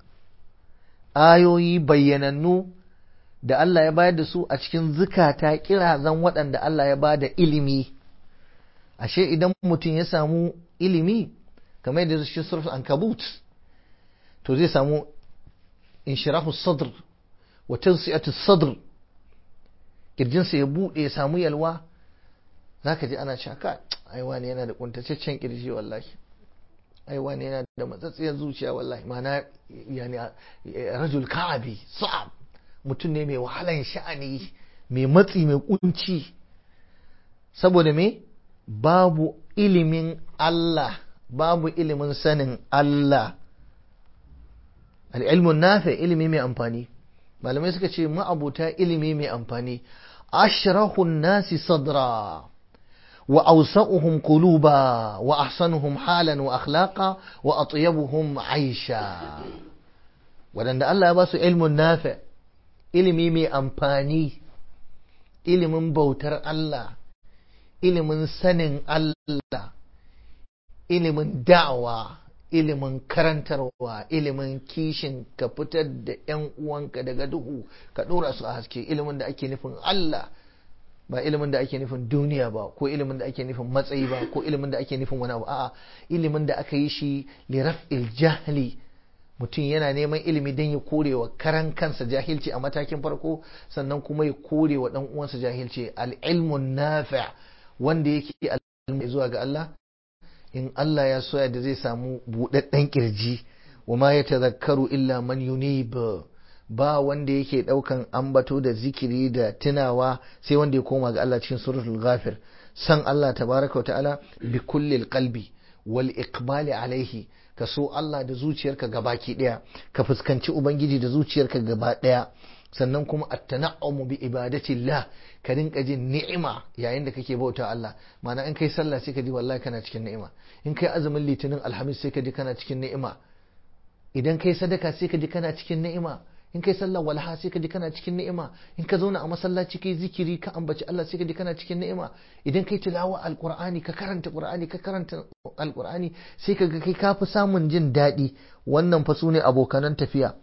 ayoyi bayyanannu da Allah ya bayar da su a cikin zukata kirazan waɗanda Allah ya bada ilimi ashe idan mutum ya samu ilimi kamar yadda shi surf ankabut to zai samu inshirahu sadr wa tawsi'atu sadr kirjinsa ya bude ya samu yalwa zaka ji ana cewa ai wani yana da kuntataccen kirji wallahi ai wani yana da matsatsiyar zuciya wallahi ma'ana yani rajul ka'abi sa'ab mutum ne mai wahalan sha'ani mai matsi mai kunci saboda me babu ilimin Allah babu ilimin sanin Allah al'ilmun nafi ilimi mai amfani malamai suka ce ma'abuta ilimi mai amfani ashrahun nasi sadra wa ausa'uhum quluba wa ahsanuhum halan wa akhlaqa wa atyabuhum aisha wadanda Allah ya ba su ilmun nafi ilimi mai amfani ilimin bautar Allah ilimin sanin Allah ilimin da'awa ilimin karantarwa ilimin kishin ka fitar da 'yan uwanka daga duhu ka ɗora su a haske ilimin da ake nufin Allah ba ilimin da ake nufin duniya ba ko ilimin da ake nufin matsayi ba ko ilimin da ake nufin wani abu a'a ilimin da aka yi shi liraf'il jahli mutum yana neman ilimi don ya kore wa karan kansa jahilci a matakin farko sannan kuma ya kore wa ɗan uwansa jahilci al-ilmun nafi' wanda yake al'umma zuwa ga Allah in Allah ya soya da zai samu buɗaɗɗen kirji wa ma ya tazakkaru illa man yunib ba wanda yake ɗaukan ambato da zikiri da tunawa sai wanda ya koma ga Allah cikin suratul ghafir san Allah tabaraka wa ta'ala bi kullil qalbi wal iqbali alaihi ka so Allah da zuciyarka gabaki ɗaya ka fuskanci ubangiji da zuciyarka gaba ɗaya sannan kuma at-tana'umu bi ibadatillah ka rinka jin ni'ima yayin da kake bauta Allah ma'ana in kai sallah sai ka ji wallahi kana cikin ni'ima in kai azumin litinin alhamis sai ka ji kana cikin ni'ima idan kai sadaka sai ka ji kana cikin ni'ima in kai sallah walha sai ka ji kana cikin ni'ima in ka zauna a masallaci kai zikiri ka ambaci Allah sai ka ji kana cikin ni'ima idan kai tilawa alqur'ani ka karanta qur'ani ka karanta alqur'ani sai ka ga kai kafi samun jin daɗi wannan fa sune abokanan tafiya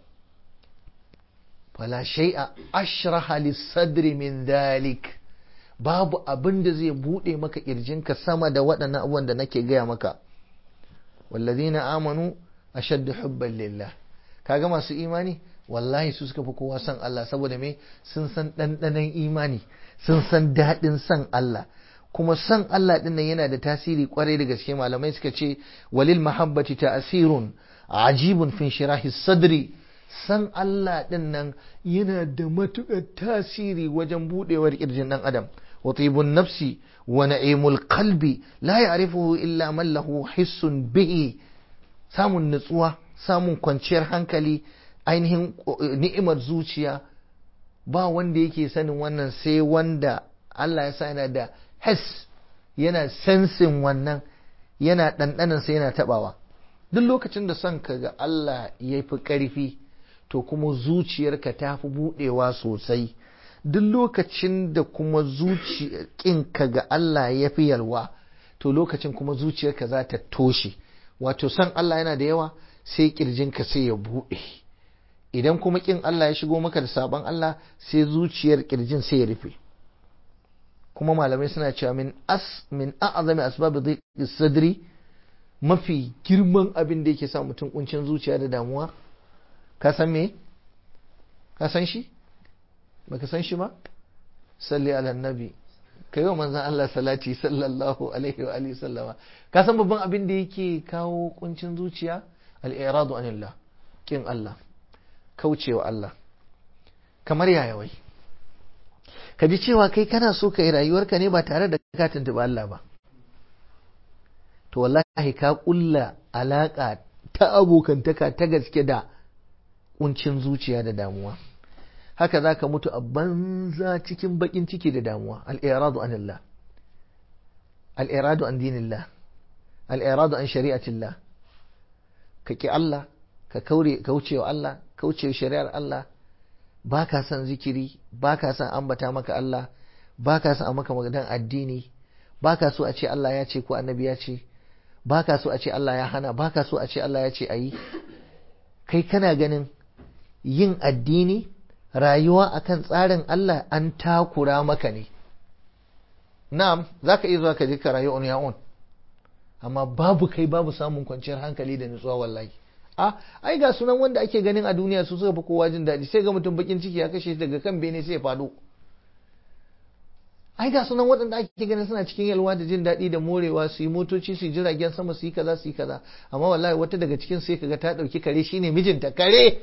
fala shay'a ashraha lis-sadri min dhalik babu abin da zai bude maka kirjinka sama da waɗannan abubuwan da nake gaya maka wallazina amanu ashaddu hubban lillah kaga masu imani wallahi su suka fi kowa san Allah saboda me sun san ɗanɗanon imani sun san daɗin san Allah kuma san Allah ɗin nan yana da tasiri kwarai da gaske malamai suka ce walil mahabbati ta'asirun ajibun fin shirahi sadri san Allah ɗin nan yana da matuƙar tasiri wajen buɗewar ƙirjin ɗan adam wa tibun nafsi wa na'imul qalbi la ya'rifuhu illa man lahu hissun bihi samun nutsuwa samun kwanciyar hankali ainihin ni'imar zuciya ba wanda yake sanin wannan sai wanda Allah ya sa yana da hes yana sensin wannan yana ɗanɗanansa yana taɓawa duk lokacin da son ka ga Allah ya fi ƙarfi to kuma zuciyarka ta fi buɗewa sosai duk lokacin da kuma zuciya ga Allah ya fi yalwa to lokacin kuma zuciyarka za ta toshe wato san Allah yana da yawa sai kirjinka sai ya buɗe idan kuma kin Allah ya shigo maka da sabon Allah sai zuciyar kirjin sai ya rufe kuma malamai suna cewa min as min a'zami asbab dhiqi sadri mafi girman abin da yake sa mutum kuncin zuciya da damuwa ka san me ka san shi baka san shi ba salli ala nabi kai wa manzon Allah salati sallallahu alaihi wa alihi sallama ka san babban abin da yake kawo kuncin zuciya al-iradu anillah kin Allah kaucewa Allah kamar yaya wai ka ji cewa kai kana so ka yi rayuwarka ne ba tare da ka tuntuɓi Allah ba to wallahi ka kulla alaka ta abokantaka ta gaske da kuncin zuciya da damuwa haka za ka mutu a banza cikin bakin ciki da damuwa al'iradu an Allah al'iradu an dinillah al'iradu an shari'atillah ka ki Allah ka kauce wa Allah kauce wa shari'ar Allah ba ka son zikiri ba ka son ambata maka Allah ba ka son a maka magadan addini ba ka so a ce Allah ya ce ko annabi ya ce ba ka so a ce Allah ya hana ba ka so a ce Allah ya ce a yi kai kana ganin yin addini rayuwa akan tsarin Allah an takura maka ne na'am za ka iya zuwa ka je ka rayu on your own amma babu kai babu samun kwanciyar hankali da nutsuwa wallahi a ai ga sunan wanda ake ganin a duniya su suka fi kowa jin daɗi sai ga mutum bakin ciki ya kashe daga kan bene sai ya faɗo ai ga sunan waɗanda ake ganin suna cikin yalwa da jin daɗi da morewa su yi motoci su yi jiragen sama su yi kaza su yi kaza amma wallahi wata daga cikin sai kaga ta ɗauki kare shine mijinta kare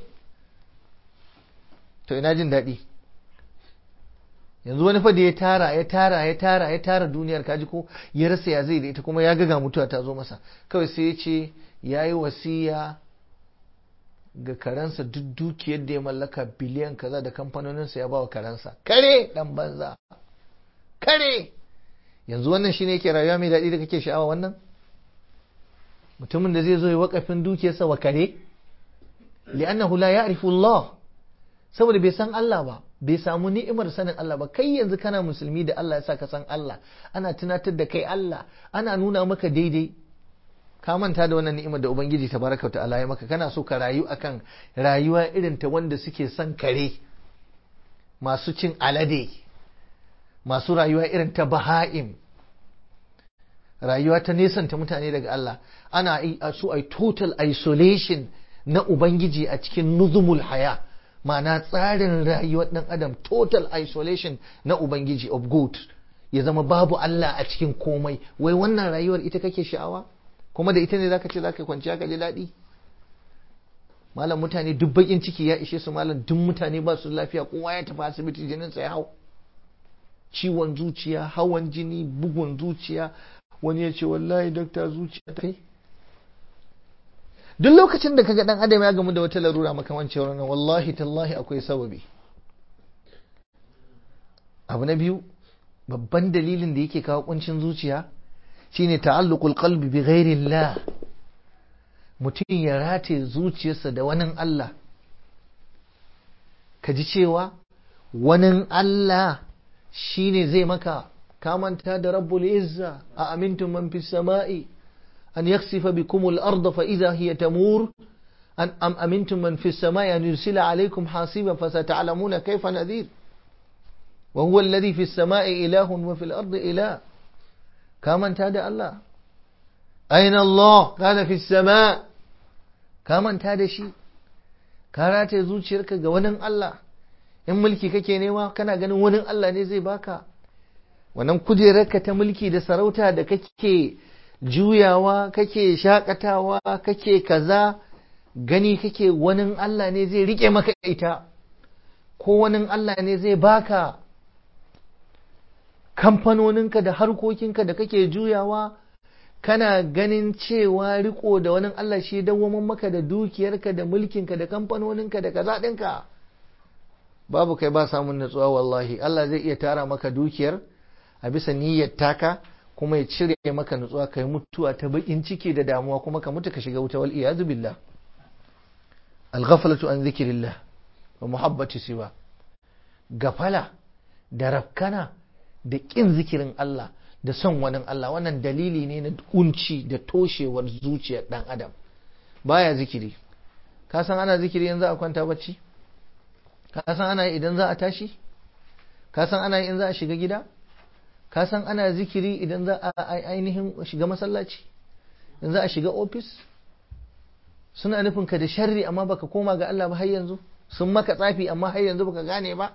to ina jin daɗi yanzu wani fa da ya tara ya tara ya tara ya tara duniyar kaji ko ya rasa ya zai da ita kuma ya ga mutuwa ta zo masa kawai sai ya ce ya yi wasiya ga karansa duk dukiyar da ya mallaka biliyan kaza da kamfanoninsa ya ba wa karansa kare dan banza kare yanzu wannan shine yake rayuwa mai daɗi da kake sha'awa wannan mutumin da zai zo ya wakafin dukiyarsa wa kare li'annahu la ya'rifu Allah saboda bai san Allah ba bai samu ni'imar sanin Allah ba kai yanzu kana musulmi da Allah ya sa ka san Allah ana tunatar da kai Allah ana nuna maka daidai ka manta da wannan ni'imar da ubangiji tabaraka wa ta'ala ya maka kana so ka rayu akan rayuwa irin ta wanda suke son kare masu cin alade masu rayuwa irin ta baha'im rayuwa ta nesanta mutane daga Allah ana so ai total isolation na ubangiji a cikin nuzumul haya ma'ana tsarin rayuwar ɗan adam total isolation na ubangiji of good ya zama babu Allah a cikin komai wai wannan rayuwar ita kake sha'awa kuma da ita ne zaka ce zaka kwanciya ka ji daɗi malam mutane duk bakin ciki ya ishe su malam duk mutane ba su lafiya kowa ya tafi asibiti jinin sa ya hau ciwon zuciya hawan jini bugun zuciya wani ya ce wallahi dakta zuciya ta kai duk lokacin da kaga dan adam ya gamu da wata larura makamancin wannan wallahi tallahi akwai sababi abu na biyu babban dalilin da yake kawo kuncin zuciya shine ta'alluqul qalbi bi ghairillah mutum ya rataye zuciyarsa da wani Allah ka ji cewa wani Allah shine zai maka kamanta da rabbul izza a amintum man fis sama'i أن يخسف بكم الأرض فإذا هي تمور أن أم أمنتم من في السماء أن يرسل عليكم حاصبا فستعلمون كيف نذير وهو الذي في السماء إله وفي الأرض إله كما انتهى الله أين الله قال في السماء كما انتهى شيء karata zuciyarka ga wani Allah in mulki kake nema kana ganin wani Allah ne zai baka wannan kujerarka ta mulki da sarauta da kake juyawa kake shakatawa kake kaza gani kake wani Allah ne zai rike maka ita ko wani Allah ne zai baka kamfanoninka da harkokinka da kake juyawa kana ganin cewa riko da wani Allah shi dawwamin maka da dukiyarka da mulkinka da kamfanoninka da kaza ɗinka babu kai ba samun natsuwa wallahi Allah zai iya tara maka dukiyar a bisa niyyar taka kuma ya cire maka nutsuwa kai mutuwa ta bakin ciki da damuwa kuma ka mutu ka shiga wuta wal iyazu billah al ghaflatu an zikrillah wa muhabbati siwa gafala da rafkana da ƙin zikirin Allah da son wani Allah wannan dalili ne na kunci da toshewar zuciyar ɗan adam baya zikiri ka san ana zikiri yanzu a kwanta bacci ka san ana yi idan za a tashi ka san ana yi in za a shiga gida ka san ana zikiri idan za a ainihin shiga masallaci in za a shiga ofis suna nufin ka da sharri amma baka koma ga Allah ba har yanzu sun maka tsafi amma har yanzu baka gane ba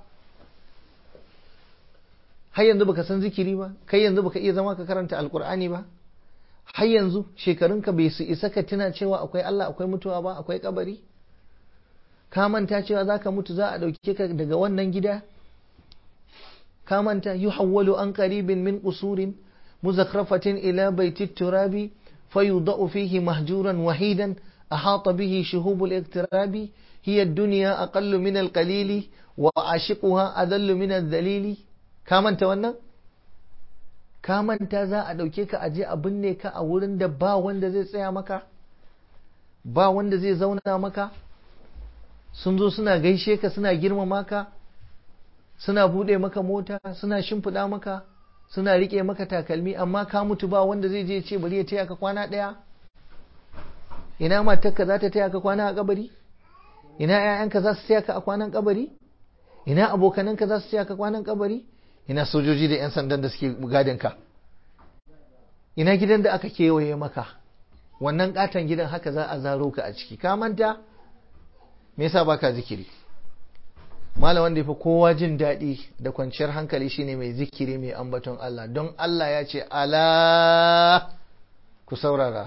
har yanzu baka san zikiri ba kai yanzu baka iya zama ka karanta alkur'ani ba har yanzu shekarunka bai su isa ka tuna cewa akwai Allah akwai mutuwa ba akwai kabari ka manta cewa zaka mutu za a dauke ka daga wannan gida ka manta yuhawwalu an qaribin min qusurin muzakrafatin ila baiti turabi fayudau fihi mahjuran wahidan ahata bihi shuhubul iktirabi hiya ad-dunya aqallu min al-qalili wa ashiquha adallu min ad-dalili ka manta wannan ka manta za a ɗauke ka aje a binne ka a wurin da ba wanda zai tsaya maka ba wanda zai zauna maka sun zo suna gaishe ka suna girmama ka suna buɗe maka mota suna shimfiɗa maka suna riƙe maka takalmi amma ka mutu ba wanda zai je ce bari ya taya ka kwana ɗaya ina matarka za ta taya ka kwana a kabari ina 'ya'yanka za su taya ka a kwanan kabari ina abokananka za su taya ka kwanan kabari ina sojoji da 'yan sandan da suke gadin ka ina gidan da aka kewaye maka wannan katon gidan haka za a zaro ka a ciki ka manta me yasa baka zikiri malam wanda yafi kowa jin daɗi da kwanciyar hankali shine mai zikiri mai ambaton Allah don Allah ya ce ala ku saurara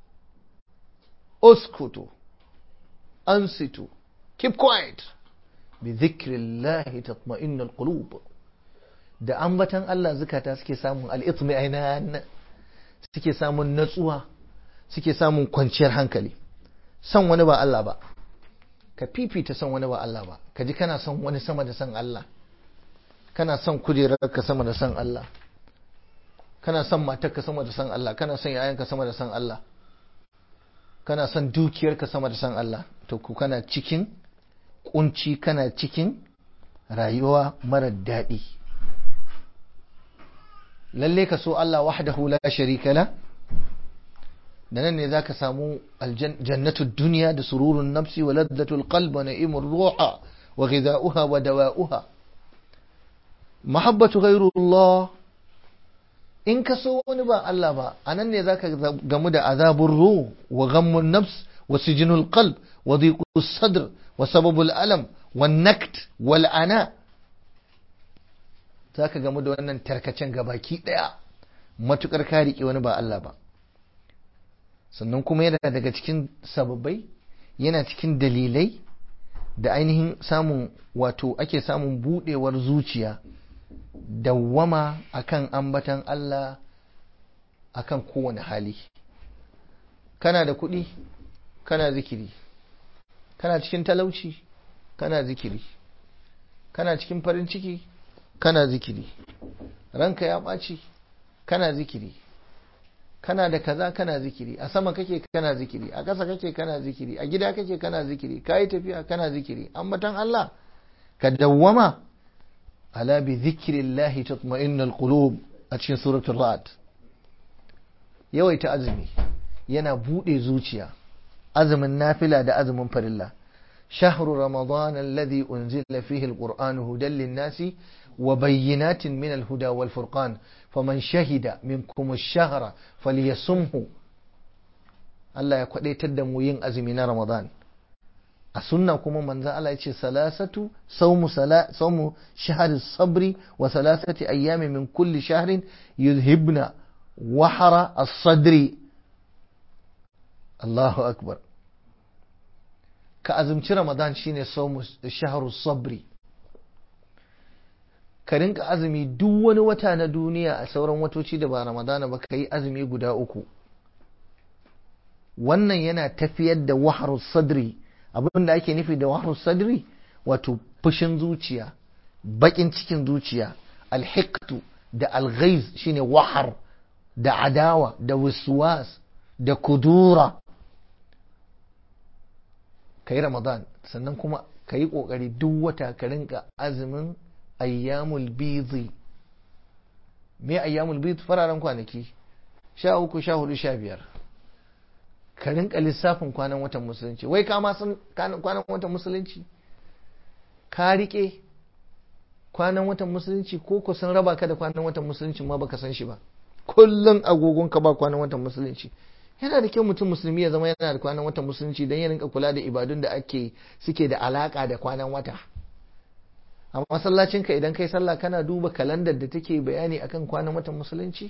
uskutu ansitu keep quiet bi zikrillahi tatma'innul qulub da ambatan Allah zukata suke samun al'itmi ainihin suke samun natsuwa suke samun kwanciyar hankali son wani ba Allah ba ka fifita son wani ba Allah ba ka ji kana son wani sama da son Allah kana son kujerarka sama da son Allah kana son matarka sama da son Allah kana son yayanka sama da son Allah kana son dukiyarka sama da son Allah to ku kana cikin kunci kana cikin rayuwa mara daɗi lalle ka so Allah wahdahu la sharika la da nan ne zaka samu aljannatu dunya da sururun nafsi wa laddatul qalb wa na'imur ruha wa ghidha'uha wa dawa'uha mahabbatu ghayrullah in ka so wani ba Allah ba anan ne zaka gamu da azabur ruh wa ghammun nafs wa sijnul qalb wa dhiqus sadr wa sababul alam wan nakt wal ana za ka gamu da wannan tarkacen gabaki ɗaya matukar ka riƙe wani ba Allah ba sannan kuma yana daga cikin sababbai yana cikin dalilai da ainihin samun wato ake samun buɗewar zuciya dawwama akan ambatan Allah akan kowane hali kana da kuɗi kana zikiri kana cikin talauci kana zikiri kana cikin farin ciki kana zikiri ranka ya ɓaci kana zikiri kana da kaza kana zikiri a sama kake kana zikiri a ƙasa kake kana zikiri a gida kake kana zikiri ka yi tafiya kana zikiri ambatan Allah ka dawwama ala bi zikrillahi tatma'innul qulub a cikin suratul ra'd yawaita azumi yana bude zuciya azumin nafila da azumin farilla شهر رمضان الذي أنزل فيه القرآن هدى للناس وبينات من الهدى والفرقان فمن شهد منكم الشهر فليصمه Allah ya kwadaitar da mu yin azumi na Ramadan a sunna kuma manzo Allah ya ce salasatu sawmu sawmu shahri sabri wa salasati ayyami min kulli shahrin yuzhibna wahara as-sadri Allahu akbar ka azumci Ramadan shine sawmu shahru sabri ka rinka azumi duk wani wata na duniya a sauran watoci da ba Ramadana ba ka yi azumi guda uku wannan yana tafiyar da waharu sadri abin da ake nufi da waharu sadri wato fushin zuciya bakin cikin zuciya alhiktu da alghaiz shine wahar da adawa da wiswas da kudura ka yi ramadan sannan kuma ka yi ƙoƙari duk wata ka rinka azumin ayyamul bidhi me ayyamul bidh fararen kwanaki sha uku sha hudu sha biyar ka rinka lissafin kwanan watan musulunci wai ka ma san kwanan watan musulunci ka rike kwanan watan musulunci ko ku sun raba ka da kwanan watan musulunci ma baka san shi ba kullum agogon ka ba kwanan watan musulunci yana da kyau mutum musulmi ya zama yana da kwanan watan musulunci don ya rinka kula da ibadun da ake suke da alaka da kwanan wata a masallacinka idan kai sallah kana duba kalandar da take bayani akan kwanan watan musulunci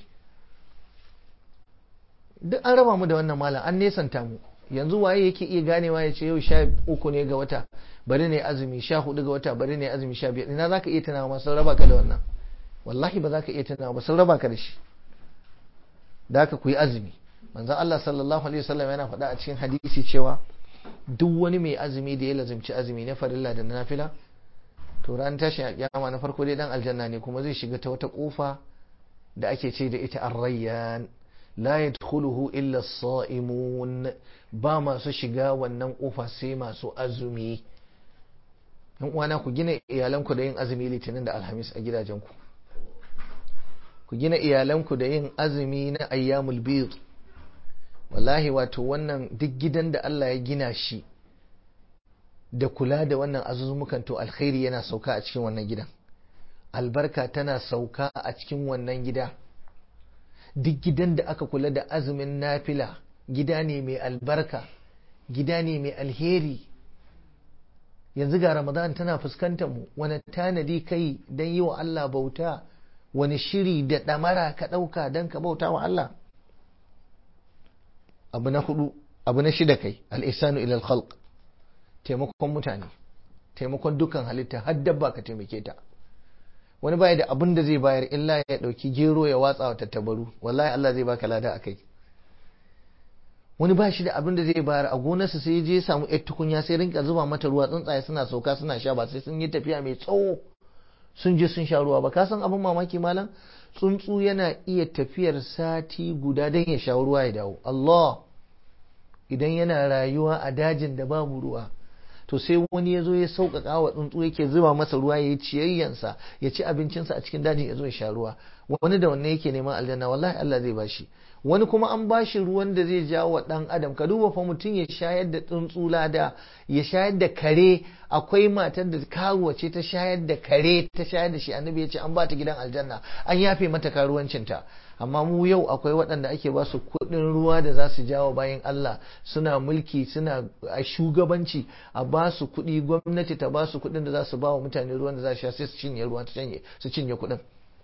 duk an raba mu da wannan malam an nesanta mu yanzu waye yake iya ganewa ya ce yau sha uku ne ga wata bari ne azumi sha hudu ga wata bari ne azumi sha biyar ina zaka iya tunawa ma sun raba ka da wannan wallahi ba za ka iya tunawa ba sun raba ka da shi da haka ku yi azumi manzon Allah sallallahu alaihi wasallam yana faɗa a cikin hadisi cewa duk wani mai azumi da ya lazimci azumi na farilla da na nafila to ran tashin alƙiyama na farko dai dan aljanna ne kuma zai shiga ta wata kofa da ake ce da ita ar-rayyan la yadkhuluhu illa as-sa'imun ba masu shiga wannan kofa sai masu azumi yan uwana ku gina iyalanku da yin azumi litinin da alhamis a gidajenku ku gina iyalanku da yin azumi na ayyamul bid wallahi wato wannan duk gidan da Allah ya gina shi da kula da wannan azuzumukan to alkhairi yana sauka a cikin wannan gidan albarka tana sauka a cikin wannan gida duk gidan da aka kula da azumin nafila gida ne mai albarka gida ne mai alheri yanzu ga ramadan tana fuskantar mu wani tanadi kai don yi wa Allah bauta wani shiri da ɗamara ka ɗauka don ka bauta wa Allah abu na hudu abu na shida kai al'isanu ilal khalq taimakon mutane taimakon dukkan halitta har dabba ka taimake ta wani baya da abin da zai bayar illa ya dauki gero ya watsa wa tattabaru wallahi Allah zai baka lada akai wani ba shi da abin da zai bayar a gonarsa sai je samu yar tukunya sai rinka zuba mata ruwa tsuntsaye suna sauka suna sha ba sai sun yi tafiya mai tsawo sun je sun sha ruwa ba ka san abin mamaki malam tsuntsu yana iya tafiyar sati guda don ya sha ruwa ya dawo Allah idan yana rayuwa a dajin da babu ruwa to sai wani ya zo ya sauƙaƙa wa tsuntsu yake zuba masa ruwa ya yi ciyayyansa ya ci abincinsa a cikin dajin ya zo ya sha ruwa wani da wanne yake neman aljanna wallahi Allah zai bashi wani kuma an bashi ruwan da zai jawo wa ɗan adam ka duba fa mutum ya shayar da tsuntsu lada ya shayar da kare akwai matar da karuwa ce ta shayar da kare ta shayar da shi annabi ya ce an ba ta gidan aljanna an yafe mata karuwancinta amma mu yau akwai waɗanda ake ba su kuɗin ruwa da za su jawo bayan Allah suna mulki suna a shugabanci a ba su kuɗi gwamnati ta ba su kuɗin da za su ba wa mutane ruwan da za su sha sai su cinye ruwan su cinye kuɗin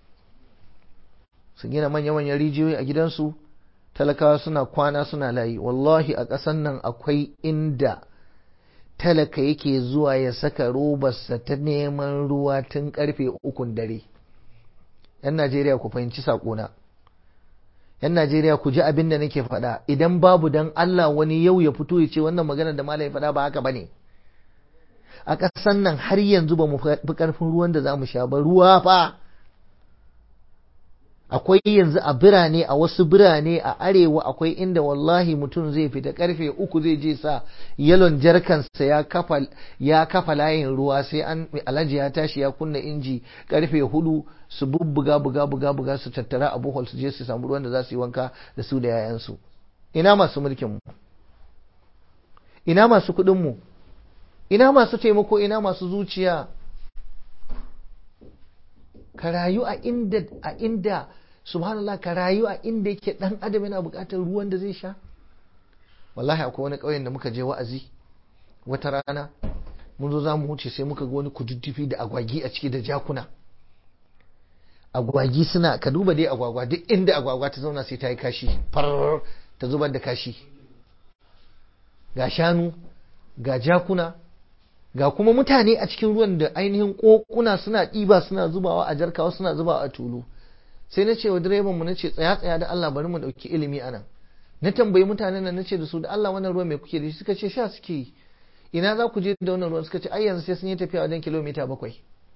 su gina manya-manyan rijiyoyi a gidansu talakawa suna kwana suna layi wallahi a ƙasan nan akwai inda talaka yake zuwa ya saka robarsa ta neman ruwa tun karfe ukun dare yan najeriya ku fahimci saƙona yan najeriya ku ji abin da nake faɗa idan babu dan allah wani yau ya fito ya ce wannan magana da malam ya faɗa ba haka bane a ƙasan nan har yanzu ba mu fi ƙarfin ruwan da za mu sha ba ruwa fa akwai yanzu a birane a wasu birane a arewa akwai inda wallahi mutum zai fita karfe uku zai je sa yalon jarkansa ya kafa ya kafa layin ruwa sai an alhaji ya tashi ya kunna inji karfe hudu su bubbuga buga buga buga su tattara a bohol su je su samu ruwan da za su yi wanka da su da yayansu ina masu mulkin mu ina masu kuɗin mu ina masu taimako ina masu zuciya ka rayu a inda a inda subhanallah ka rayu a inda yake dan adam yana buƙatar ruwan da zai sha wallahi akwai wani ƙauyen da muka je wa'azi wata rana mun zo za mu wuce sai muka ga wani kududdufi da agwagi a ciki da jakuna agwagi suna ka duba dai agwagwa duk inda agwagwa ta zauna sai ta yi kashi far ta zubar da kashi ga shanu ga jakuna ga kuma mutane a cikin ruwan da ainihin kokuna suna ɗiba suna zubawa a jarkawa suna zubawa a tulu sai na ce wa direban mu nace tsaya tsaya da Allah bari mu dauki ilimi anan na tambayi mutanen nan nace da su da Allah wannan ruwan me kuke da shi suka ce sha suke yi ina za ku je da wannan ruwan suka ce ai yanzu sai sun yi tafiya wajen kilomita bakwai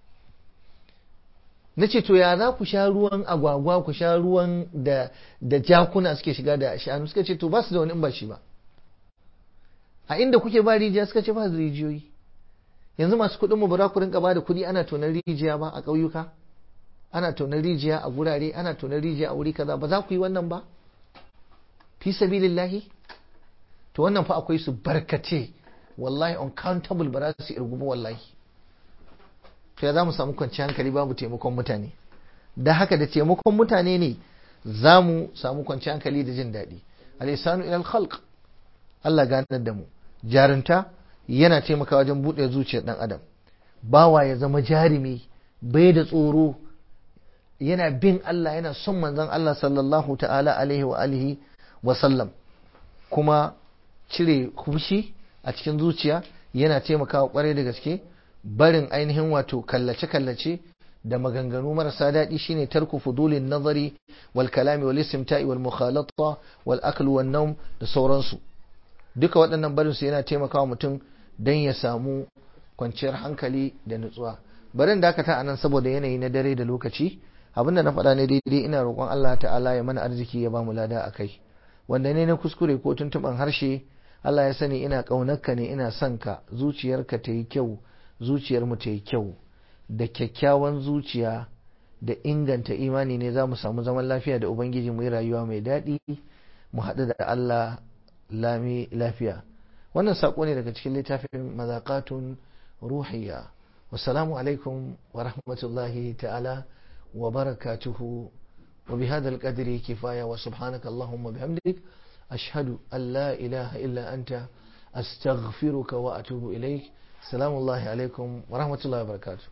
na ce to ya za ku sha ruwan agwagwa ku sha ruwan da da jakuna suke shiga da shanu suka ce to ba su da wani in ba shi ba a inda kuke ba rijiya suka ce ba su rijiyoyi yanzu masu kuɗin mu ba za ku rinka ba da kuɗi ana tonar rijiya ba a ƙauyuka ana tonar rijiya a gurare ana tonar rijiya a wuri kaza ba za ku yi wannan ba fi sabilillahi to wannan fa akwai su barkace wallahi uncountable ba za su irgu ba wallahi to ya za mu samu kwanciyar hankali babu taimakon mutane da haka da taimakon mutane ne za mu samu kwanciyar hankali da jin daɗi alisanu ilal khalq Allah ganar da mu jarunta yana taimakawa wajen buɗe zuciyar ɗan adam bawa ya zama jarumi bai da tsoro yana bin Allah yana son manzon Allah sallallahu ta'ala alaihi wa alihi wa sallam kuma cire fushi a cikin zuciya yana taimakawa kwarai da gaske barin ainihin wato kallace-kallace da maganganu marasa daɗi shine tarku fudulin nazari wal kalami wal istimta'i wal mukhalata wal akl wal nawm da sauransu duka waɗannan barin su yana taimakawa mutum dan ya samu kwanciyar hankali da nutsuwa barin dakata anan saboda yanayi na dare da lokaci abinda na faɗa ne daidai ina roƙon Allah ta'ala ya mana arziki ya bamu lada akai wanda ne na kuskure ko tuntuɓan harshe Allah ya sani ina ƙaunarka ne ina son ka zuciyarka ta yi kyau zuciyar mu ta yi kyau da kyakkyawan zuciya da inganta imani ne za mu samu zaman lafiya da ubangiji mu yi rayuwa mai daɗi mu haɗu da Allah lami lafiya wannan saƙo ne daga cikin littafin mazaƙatun ruhiyya wassalamu alaikum wa rahmatullahi ta'ala wa barakatuhu wa bihadha alqadri kifaya wa subhanaka allahumma bihamdik ashhadu an la ilaha illa anta astaghfiruka wa atubu ilaik salamu alaikum wa rahmatullahi wa barakatuh